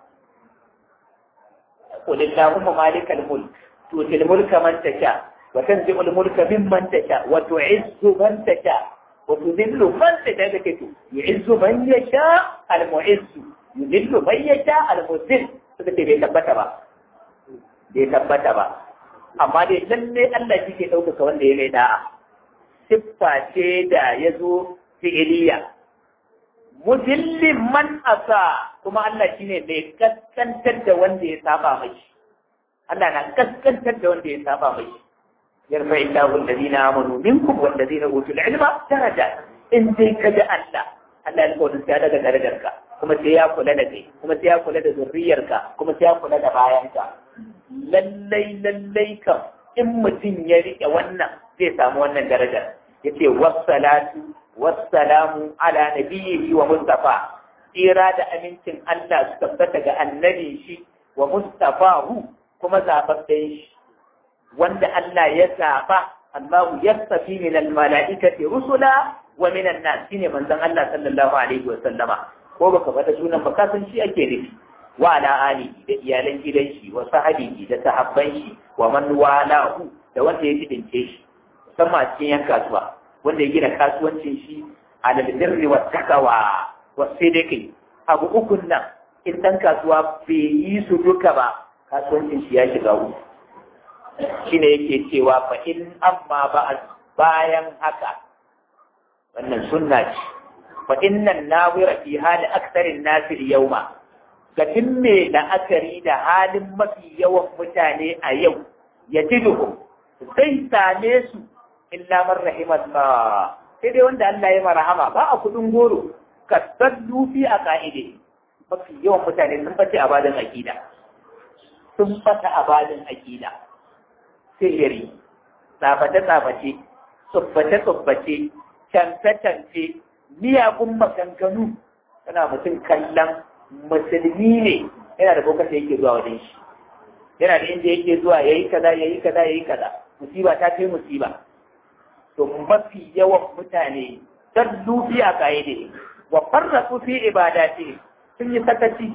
قل اللهم مالك الملك تؤتي الملك من تشاء وتنزع الملك ممن تشاء وتعز من تشاء وتذل من تشاء كتو يعز من يشاء المعز يذل من يشاء المذل suka ce bai tabbata ba bai tabbata ba amma dai lalle Allah shi ke ɗaukaka wanda ya mai da'a siffa ce da ya zo fi'iliya mudillin man asa kuma Allah shine mai kaskantar da wanda ya saba mai Allah na kaskantar da wanda ya saba mai yarfa illahu alladhina amanu minkum walladhina utul ilma daraja in dai ka ji Allah Allah ya kawo sai daga darajarka kuma sai ya kula da kai kuma sai ya kula da zurriyarka kuma sai ya kula da bayanka lallai lallai kam in mutum ya rike wannan zai samu wannan darajar yace wassalatu wassalamu ala nabiyyi wa mustafa tsira da amincin Allah su tabbata ga annabi shi wa mustafahu kuma zababben shi wanda Allah ya zaba Allah yastafi min al-mala'ikati rusula wa min an-nas shine manzon Allah sallallahu alaihi wa sallama ko baka faɗa sunan ba ka san shi ake nufi wa ala alihi da iyalan gidan shi wa sahabihi da sahabban shi wa man walahu da wanda ya jibince shi musamman a cikin yan kasuwa wanda ya gina kasuwancin shi ala birri wa takawa wa sidqi abu ukun nan in dan kasuwa bai yi su duka ba kasuwancin shi ya shiga uku shine yake cewa fa in amma ba bayan haka wannan sunna ce fa innan nawira fi hali aksarin nasir yauma ga me la'akari da halin mafi yawan mutane a yau ya ji duhu zai same su illa man rahimallah sai dai wanda Allah ya marhama ba a kudin goro ka sallu fi a ka'ide mafi yawan mutane sun fata a badin akida sun fata a badin akida sihiri tsaface-tsaface tsubbace-tsubbace cance-cance miyagun maganganu tana mutum kallon musulmi ne yana da bokata yake zuwa wajen shi yana da inda yake zuwa ya yi kaza ya yi kaza ya yi kaza musiba ta kai musiba to mafi yawan mutane dan lufi a kaide wa farrasu fi ibadati sun yi sakaci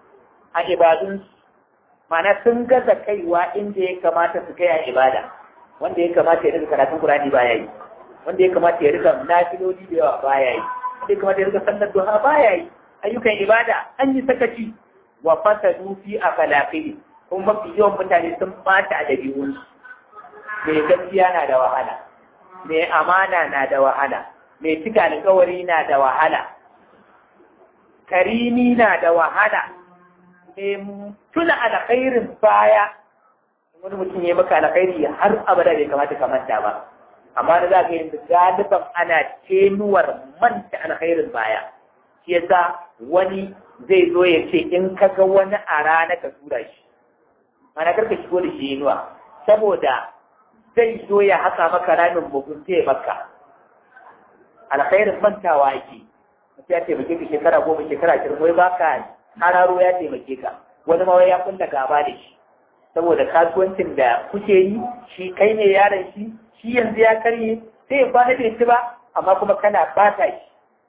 a ibadun mana sun gaza kaiwa inda ya kamata su kai a ibada wanda ya kamata ya rika karatun Qur'ani baya yi wanda ya kamata ya rika nafiloli da yawa baya yi wanda ya kamata ya rika sallar duha baya yi ayyukan ibada an yi sakaci wa fasadu fi akhlaqi kuma mafi yawan mutane sun bata a dabi'un mai gaskiya na da wahala mai amana na da wahala mai cika alkawari na da wahala karimi na da wahala mai tuna alkhairin baya wani mutum ya maka alkhairi har abada bai kamata ka manta ba amma da za ka yi galiban ana tenuwar manta alkhairin baya shi yasa wani zai zo ya ce in ka ga wani a rana ka tura shi mana karka shigo da shi inuwa saboda zai zo ya haka maka ramin mugunta ya maka alkhairin mantawa yake mutum ya taimake ka shekara goma shekara ashirin wai baka hararo ya taimake ka wani ma ya kulla gaba da shi saboda kasuwancin da kuke yi shi kai ne yaron shi shi yanzu ya karye sai ya kwana bai ci ba amma kuma kana bata shi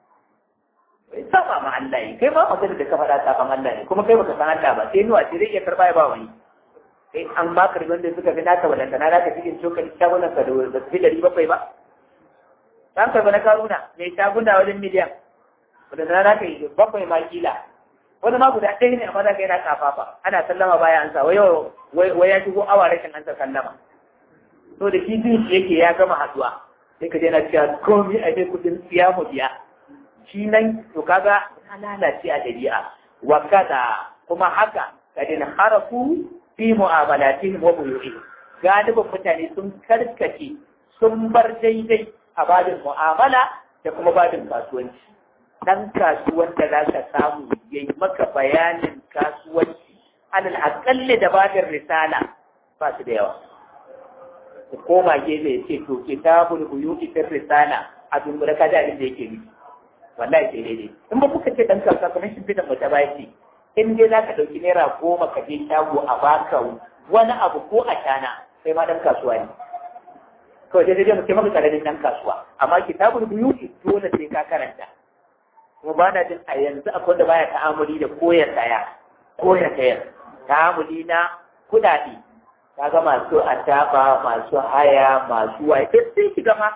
bai saba ma Allah yi kai ma magana da ka faɗa saban Allah ne kuma kai baka san Allah ba sai nuwa ce zai iya karɓa ya ba wani kai an ba ka wanda suka fi naka wadanda na naka cikin cokali shagunan ka da ba su fi ɗari bakwai ba dan karɓa na karuna mai shaguna wajen miliyan wadanda na naka yi bakwai ma kila wani ma guda ɗaya ne amma za ka yana kafafa ana sallama baya an sa wai ya shigo awa rashin an sa sallama to da shi jin shi yake ya gama haɗuwa sai ka je na cewa komi a dai kuɗin siya mu biya shi nan to kaga ta lalace a dabi'a wa kada kuma haka kadin harafu fi mu'amalatihim wa buyu'ihim galibin mutane sun karkace sun bar daidai a babin mu'amala da kuma babin kasuwanci dan kasuwan da za ka samu ya yi maka bayanin kasuwanci alal akalli da babin risala ba su da yawa ku koma gefe ya ce to kitabul buyu'i fi risala a dumbura ka da abin da yake nufi wallahi sai daidai in ba kuka ce dan kasuwa kamar shi fitan mata baki in dai za ka ɗauki naira goma ka je shago a baka wani abu ko a shana sai ma dan kasuwa ne kawai dai dai mutum maka karamin dan kasuwa amma kitabul buyu'i dole sai ka karanta kuma ba na jin a yanzu akwai da baya ta'amuli da koyar daya koyar daya ta'amuli na kuɗaɗe ka ga masu ataba masu haya masu waye duk sun shiga ma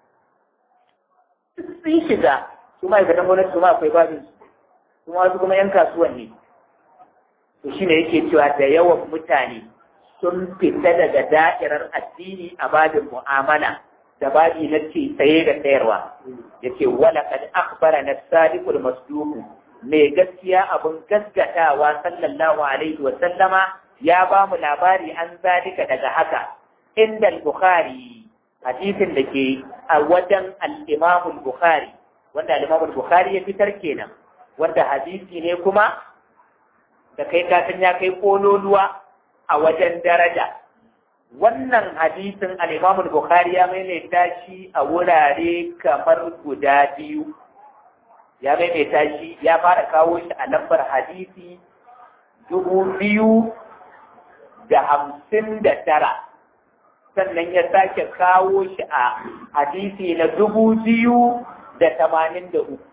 duk sun shiga su ma'aikatan gwamnati su ma akwai babin su kuma wasu kuma yan kasuwan ne to shine yake cewa da yawan mutane sun fita daga da'irar addini a babin mu'amala da babi na ce tsaye da sayarwa yace wala kad akhbara na sadiqul masduq mai gaskiya abun gaskatawa sallallahu alaihi wa sallama ya ba mu labari an zalika daga haka inda al-bukhari hadisin da ke a wajen al-imam al-bukhari wanda al-imam al-bukhari ya fitar kenan wanda hadisi ne kuma da kai ka san ya kai kololuwa a wajen daraja wannan hadisin al-Imam al-Bukhari ya maimaita shi a wurare kamar guda biyu ya maimaita shi ya fara kawo shi a lambar hadisi dubu biyu da hamsin da tara sannan ya sake kawo shi a hadisi na dubu biyu da tamanin da uku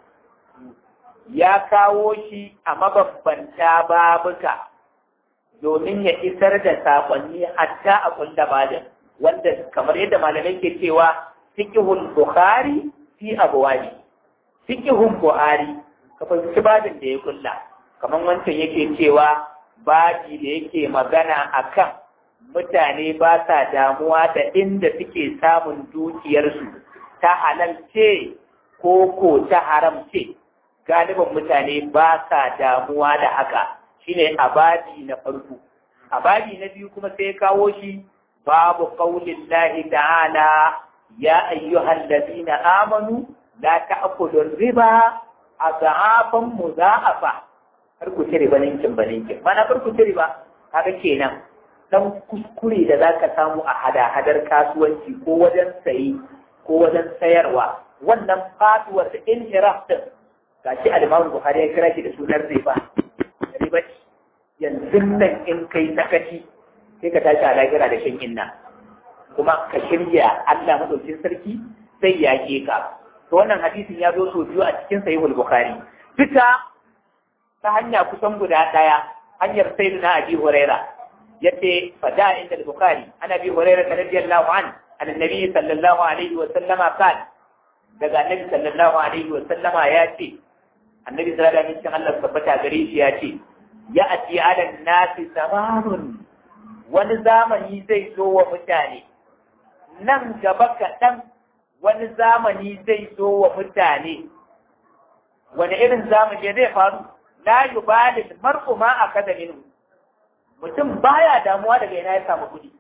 ya kawo shi a mabambanta babuka domin ya isar da saƙonni hatta a kulla bada wanda kamar yadda malamai ke cewa fiqhul bukhari fi abwani fiqhul buhari ka fahimci babin da ya kulla kamar wancan yake cewa babi da yake magana akan mutane ba sa damuwa da inda suke samun dukiyarsu ta halal ce ko ko ta haram ce galibin mutane ba sa damuwa da haka shine abadi na farko abadi na biyu kuma sai kawo shi babu qaulin lahi ta'ala ya ayyuhal ladina amanu la ta'kulu riba azafan muza'afa har ku ci riba ninkin ba ninkin mana kar ku ci riba kaga kenan dan kuskure da zaka samu a hada-hadar kasuwanci ko wajen sayi ko wajen sayarwa wannan faduwar da inhiraf din gashi al-Imam Bukhari ya kira shi da sunan riba riba yanzu nan in kai sakaci sai ka tashi a lahira da shan inna kuma ka shirya Allah madaukin sarki sai ya ke ka to wannan hadisin ya zo sau biyu a cikin sahihul bukhari duka ta hanya kusan guda daya hanyar sayyidina abi huraira yace fada inda al-bukhari ana bi huraira radiyallahu an an annabi sallallahu alaihi wa sallama kan daga annabi sallallahu alaihi wa sallama ya ce annabi sallallahu alaihi wa sallam Allah tabbata gare shi ya ce ya ati ala nasi zamanun wani zamani zai zo wa mutane nan gaba kaɗan wani zamani zai zo wa mutane wani irin zamani zai faru la yubalil mar'u ma akada minhu mutum baya damuwa daga ina ya samu kuɗi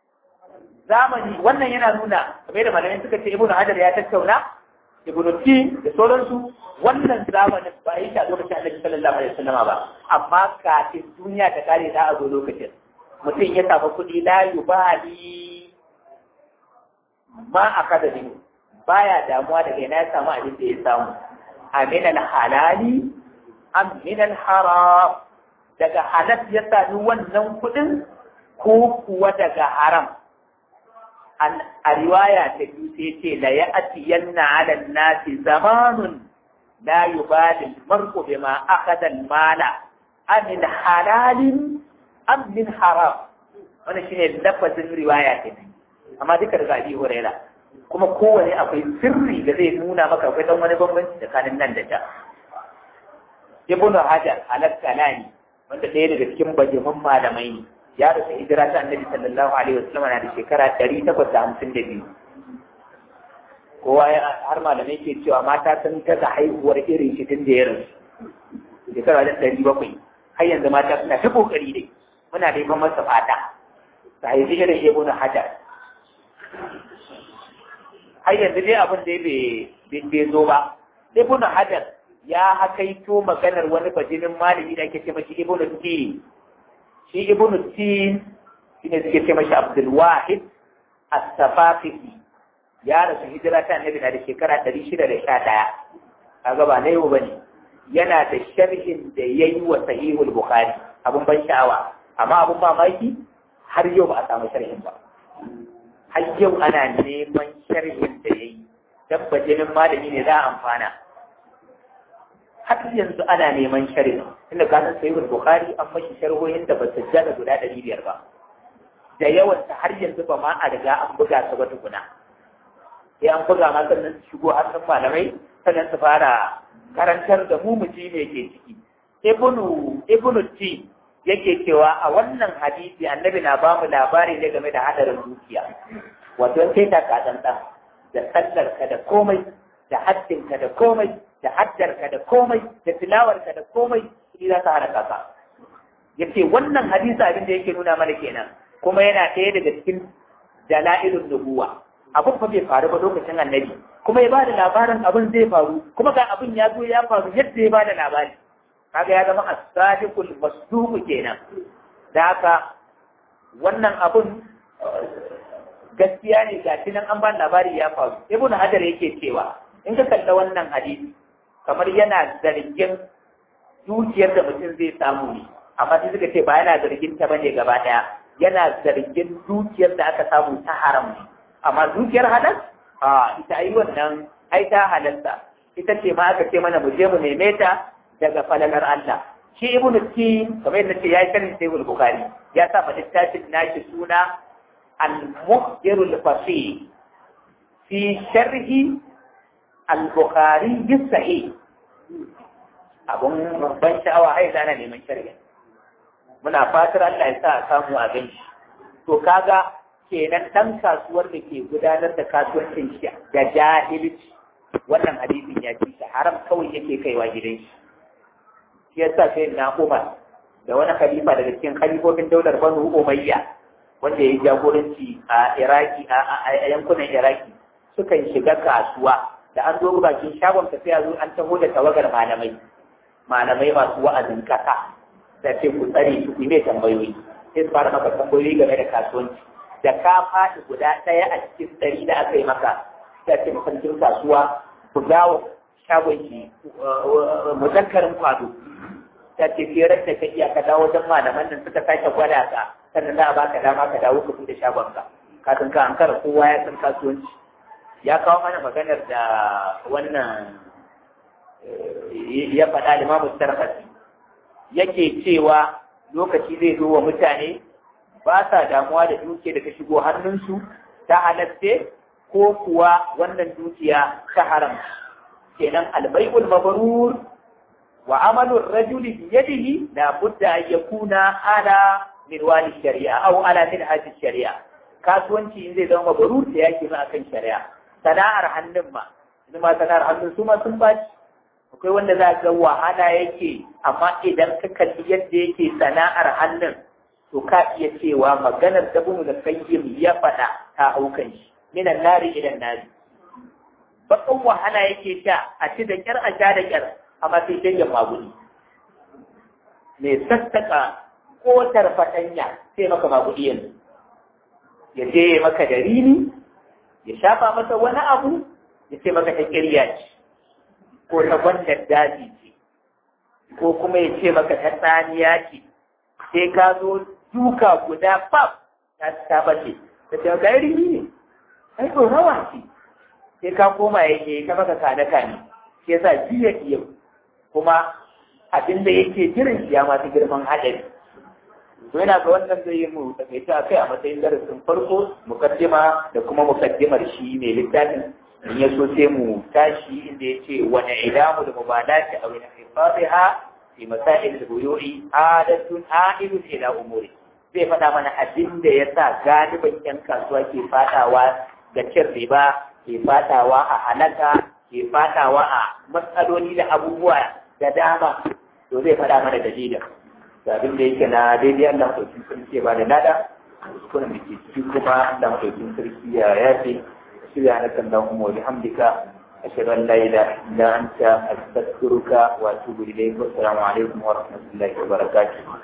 zamani wannan yana nuna kamar da malamai suka ce ibnu hajar ya tattauna ibnu ti da sauransu wannan zamanin ba yi shi a lokacin annabi sallallahu alaihi wasallam ba amma kafin duniya ta kare ta a zo lokacin mutum ya samu kuɗi la yubali ma akada minhu baya damuwa daga ina ya samu abin da ya samu amin halali am min haram daga halal ya sami wannan kuɗin ko kuwa daga haram a riwaya ta biyu sai ce la ya atiyanna ala nasi zamanun la yubali mar'u bima akhadha al-mala amin halalin am min haram wannan shine lafazin riwaya ta amma duka daga Abi Hurairah kuma kowane akwai sirri da zai nuna maka akwai dan wani bambanci tsakanin nan da ta Ibn Hajar al-Asqalani wanda ɗaya daga cikin bajiman malamai ne ya rasu hijira ta Annabi sallallahu alaihi wasallam na da shekara 852 kowa har malamai ke cewa mata sun gaza haihuwar irin shi tun da ya rasu shekara da ɗari bakwai har yanzu mata suna ta kokari dai muna da masa fata ta haifi irin Ibn Hajar har yanzu dai abin da bai zo ba ibn hajar ya hakaito maganar wani bajinin malami da ake ce mashi ibn tin shi ibn tin shine suke ce mashi abdul wahid as-safafi ya rasu hijira ta annabi na da shekara 611 kaga ba na yau bane yana da sharhin da yayi wa sahihul bukhari abun ban sha'awa amma abun mamaki har yau ba a samu sharhin ba har yau ana neman sharhin da ya yi tabbacinin malami ne za a amfana har yanzu ana neman sharhin inda ka san sayyid bukhari an mashi sharhohin da ba su jaga guda ɗari biyar ba da yawan ta har yanzu ba ma a riga an buga su ba tukuna sai an buga ma sannan su shigo hannun malamai sannan su fara karantar da mu muji ne ke ciki ibnu ibnu ti yake cewa a wannan hadisi annabi na ba mu labari ne game da hadarin dukiya wato sai ta ka dan da sallarka da komai da haddinka da komai da haddarka da komai da tilawarka da komai shi za ta hana kaka yace wannan hadisi abin da yake nuna mana kenan kuma yana ɗaya daga cikin dalailun nubuwa abin fa bai faru ba lokacin annabi kuma ya bada labarin abin zai faru kuma ga abin ya zo ya faru yadda ya bada labari kaga ya zama as-sadiqul masduq kenan da haka wannan abun gaskiya ne ga nan an ba labari ya faru ibnu hajar yake cewa in ka kalla wannan hadisi kamar yana zargin dukiyar da mutum zai samu ne amma sai suka ce ba yana zargin ta bane gaba daya yana zargin dukiyar da aka samu ta haram ne amma dukiyar halal a ita ai wannan ai ta halalta ita ce ma aka ce mana mu je mu neme ta daga falalar Allah shi ibnu tin kamar yadda ce ya yi sharhin sai bukhari ya sa ma littafin nashi suna المخبر الفصيح في شرح البخاري الصحيح abun ban sha'awa ai zana neman shari'a muna fatar Allah ya sa a samu a gan shi to kaga kenan dan kasuwar da ke gudanar da kasuwancin shi da jahilci wannan hadisin ya ci haram kawai yake kaiwa gidan shi shi yasa sai na Umar da wani khalifa daga cikin khalifofin daular Banu Umayya wanda ya yi jagoranci a Iraki a yankunan Iraki sukan shiga kasuwa da an zo bakin shagon ka sai a zo an taho da tawagar malamai malamai masu wa'azin kasa da ce ku tsare su ku mai tambayoyi sai su fara maka tambayoyi game da kasuwanci da ka faɗi guda ɗaya a cikin ɗari da aka yi maka sai ce mafarkin kasuwa ku dawo shagon shi muzakkarin kwado ta ce firar da ka iya ka dawo wajen malaman nan suka sake gwada ka sannan za a baka dama ka dawo ka bude shagonka kafin ka ankara kowa ya san kasuwanci ya kawo mana maganar da wannan ya faɗa limamu sarfasi yake cewa lokaci zai zo wa mutane ba sa damuwa da dukiya da ta shigo hannunsu ta halatte ko kuwa wannan dukiya ta haram kenan albai'ul mabrur wa amalur rajuli bi yadihi la budda an yakuna ala min wani shari'a aw ala min hadis shari'a kasuwanci in zai zama mabrur da yake ma akan shari'a sana'ar hannun ma idan ma sana'ar hannun su ma sun baci akwai wanda za ga wahala yake amma idan ka kalli yadda yake sana'ar hannun to ka iya cewa maganar da bunu da kayyim ya faɗa ta haukan shi minan nari idan nari bakan wahala yake sha a ci da kyar a sha da kyar amma sai dai ya maguni mai sassaka kotar fatanya sai maka magudi yanzu ya je maka da rini ya shafa masa wani abu ya ce maka ta kirya ce ko ta gwandar daji ce ko kuma ya ce maka ta tsaniya ce sai ka zo duka guda fab ta ta bace ta ce ga rini ne ai ko rawa ce sai ka koma ya ke ka maka kane kane shi yasa jiya yau kuma abin da yake jiran shi ya masu girman haɗari to yana ga wannan zai yi mu takaita a kai a matsayin darasin farko mukaddima da kuma mukaddimar shi mai littafin in ya so sai mu tashi inda ya ce wani idamu da mubalati a wani hifadiha fi masail al-buyu'i adatun a'idun ila umuri zai faɗa mana abin da ya sa galiban yan kasuwa ke fadawa ga cin riba ke fadawa a halaka ke fadawa a matsaloli da abubuwa da dama to zai faɗa mana dalilin da abin da yake na daidai Allah ɗaukin sarki ba da nada kuna da ke ciki kuma Allah ɗaukin sarki ya yafe shirya na kan dan umar bihamdika ashhadu an la ilaha illa anta astaghfiruka wa atubu ilayk wa assalamu alaikum wa rahmatullahi wa barakatuh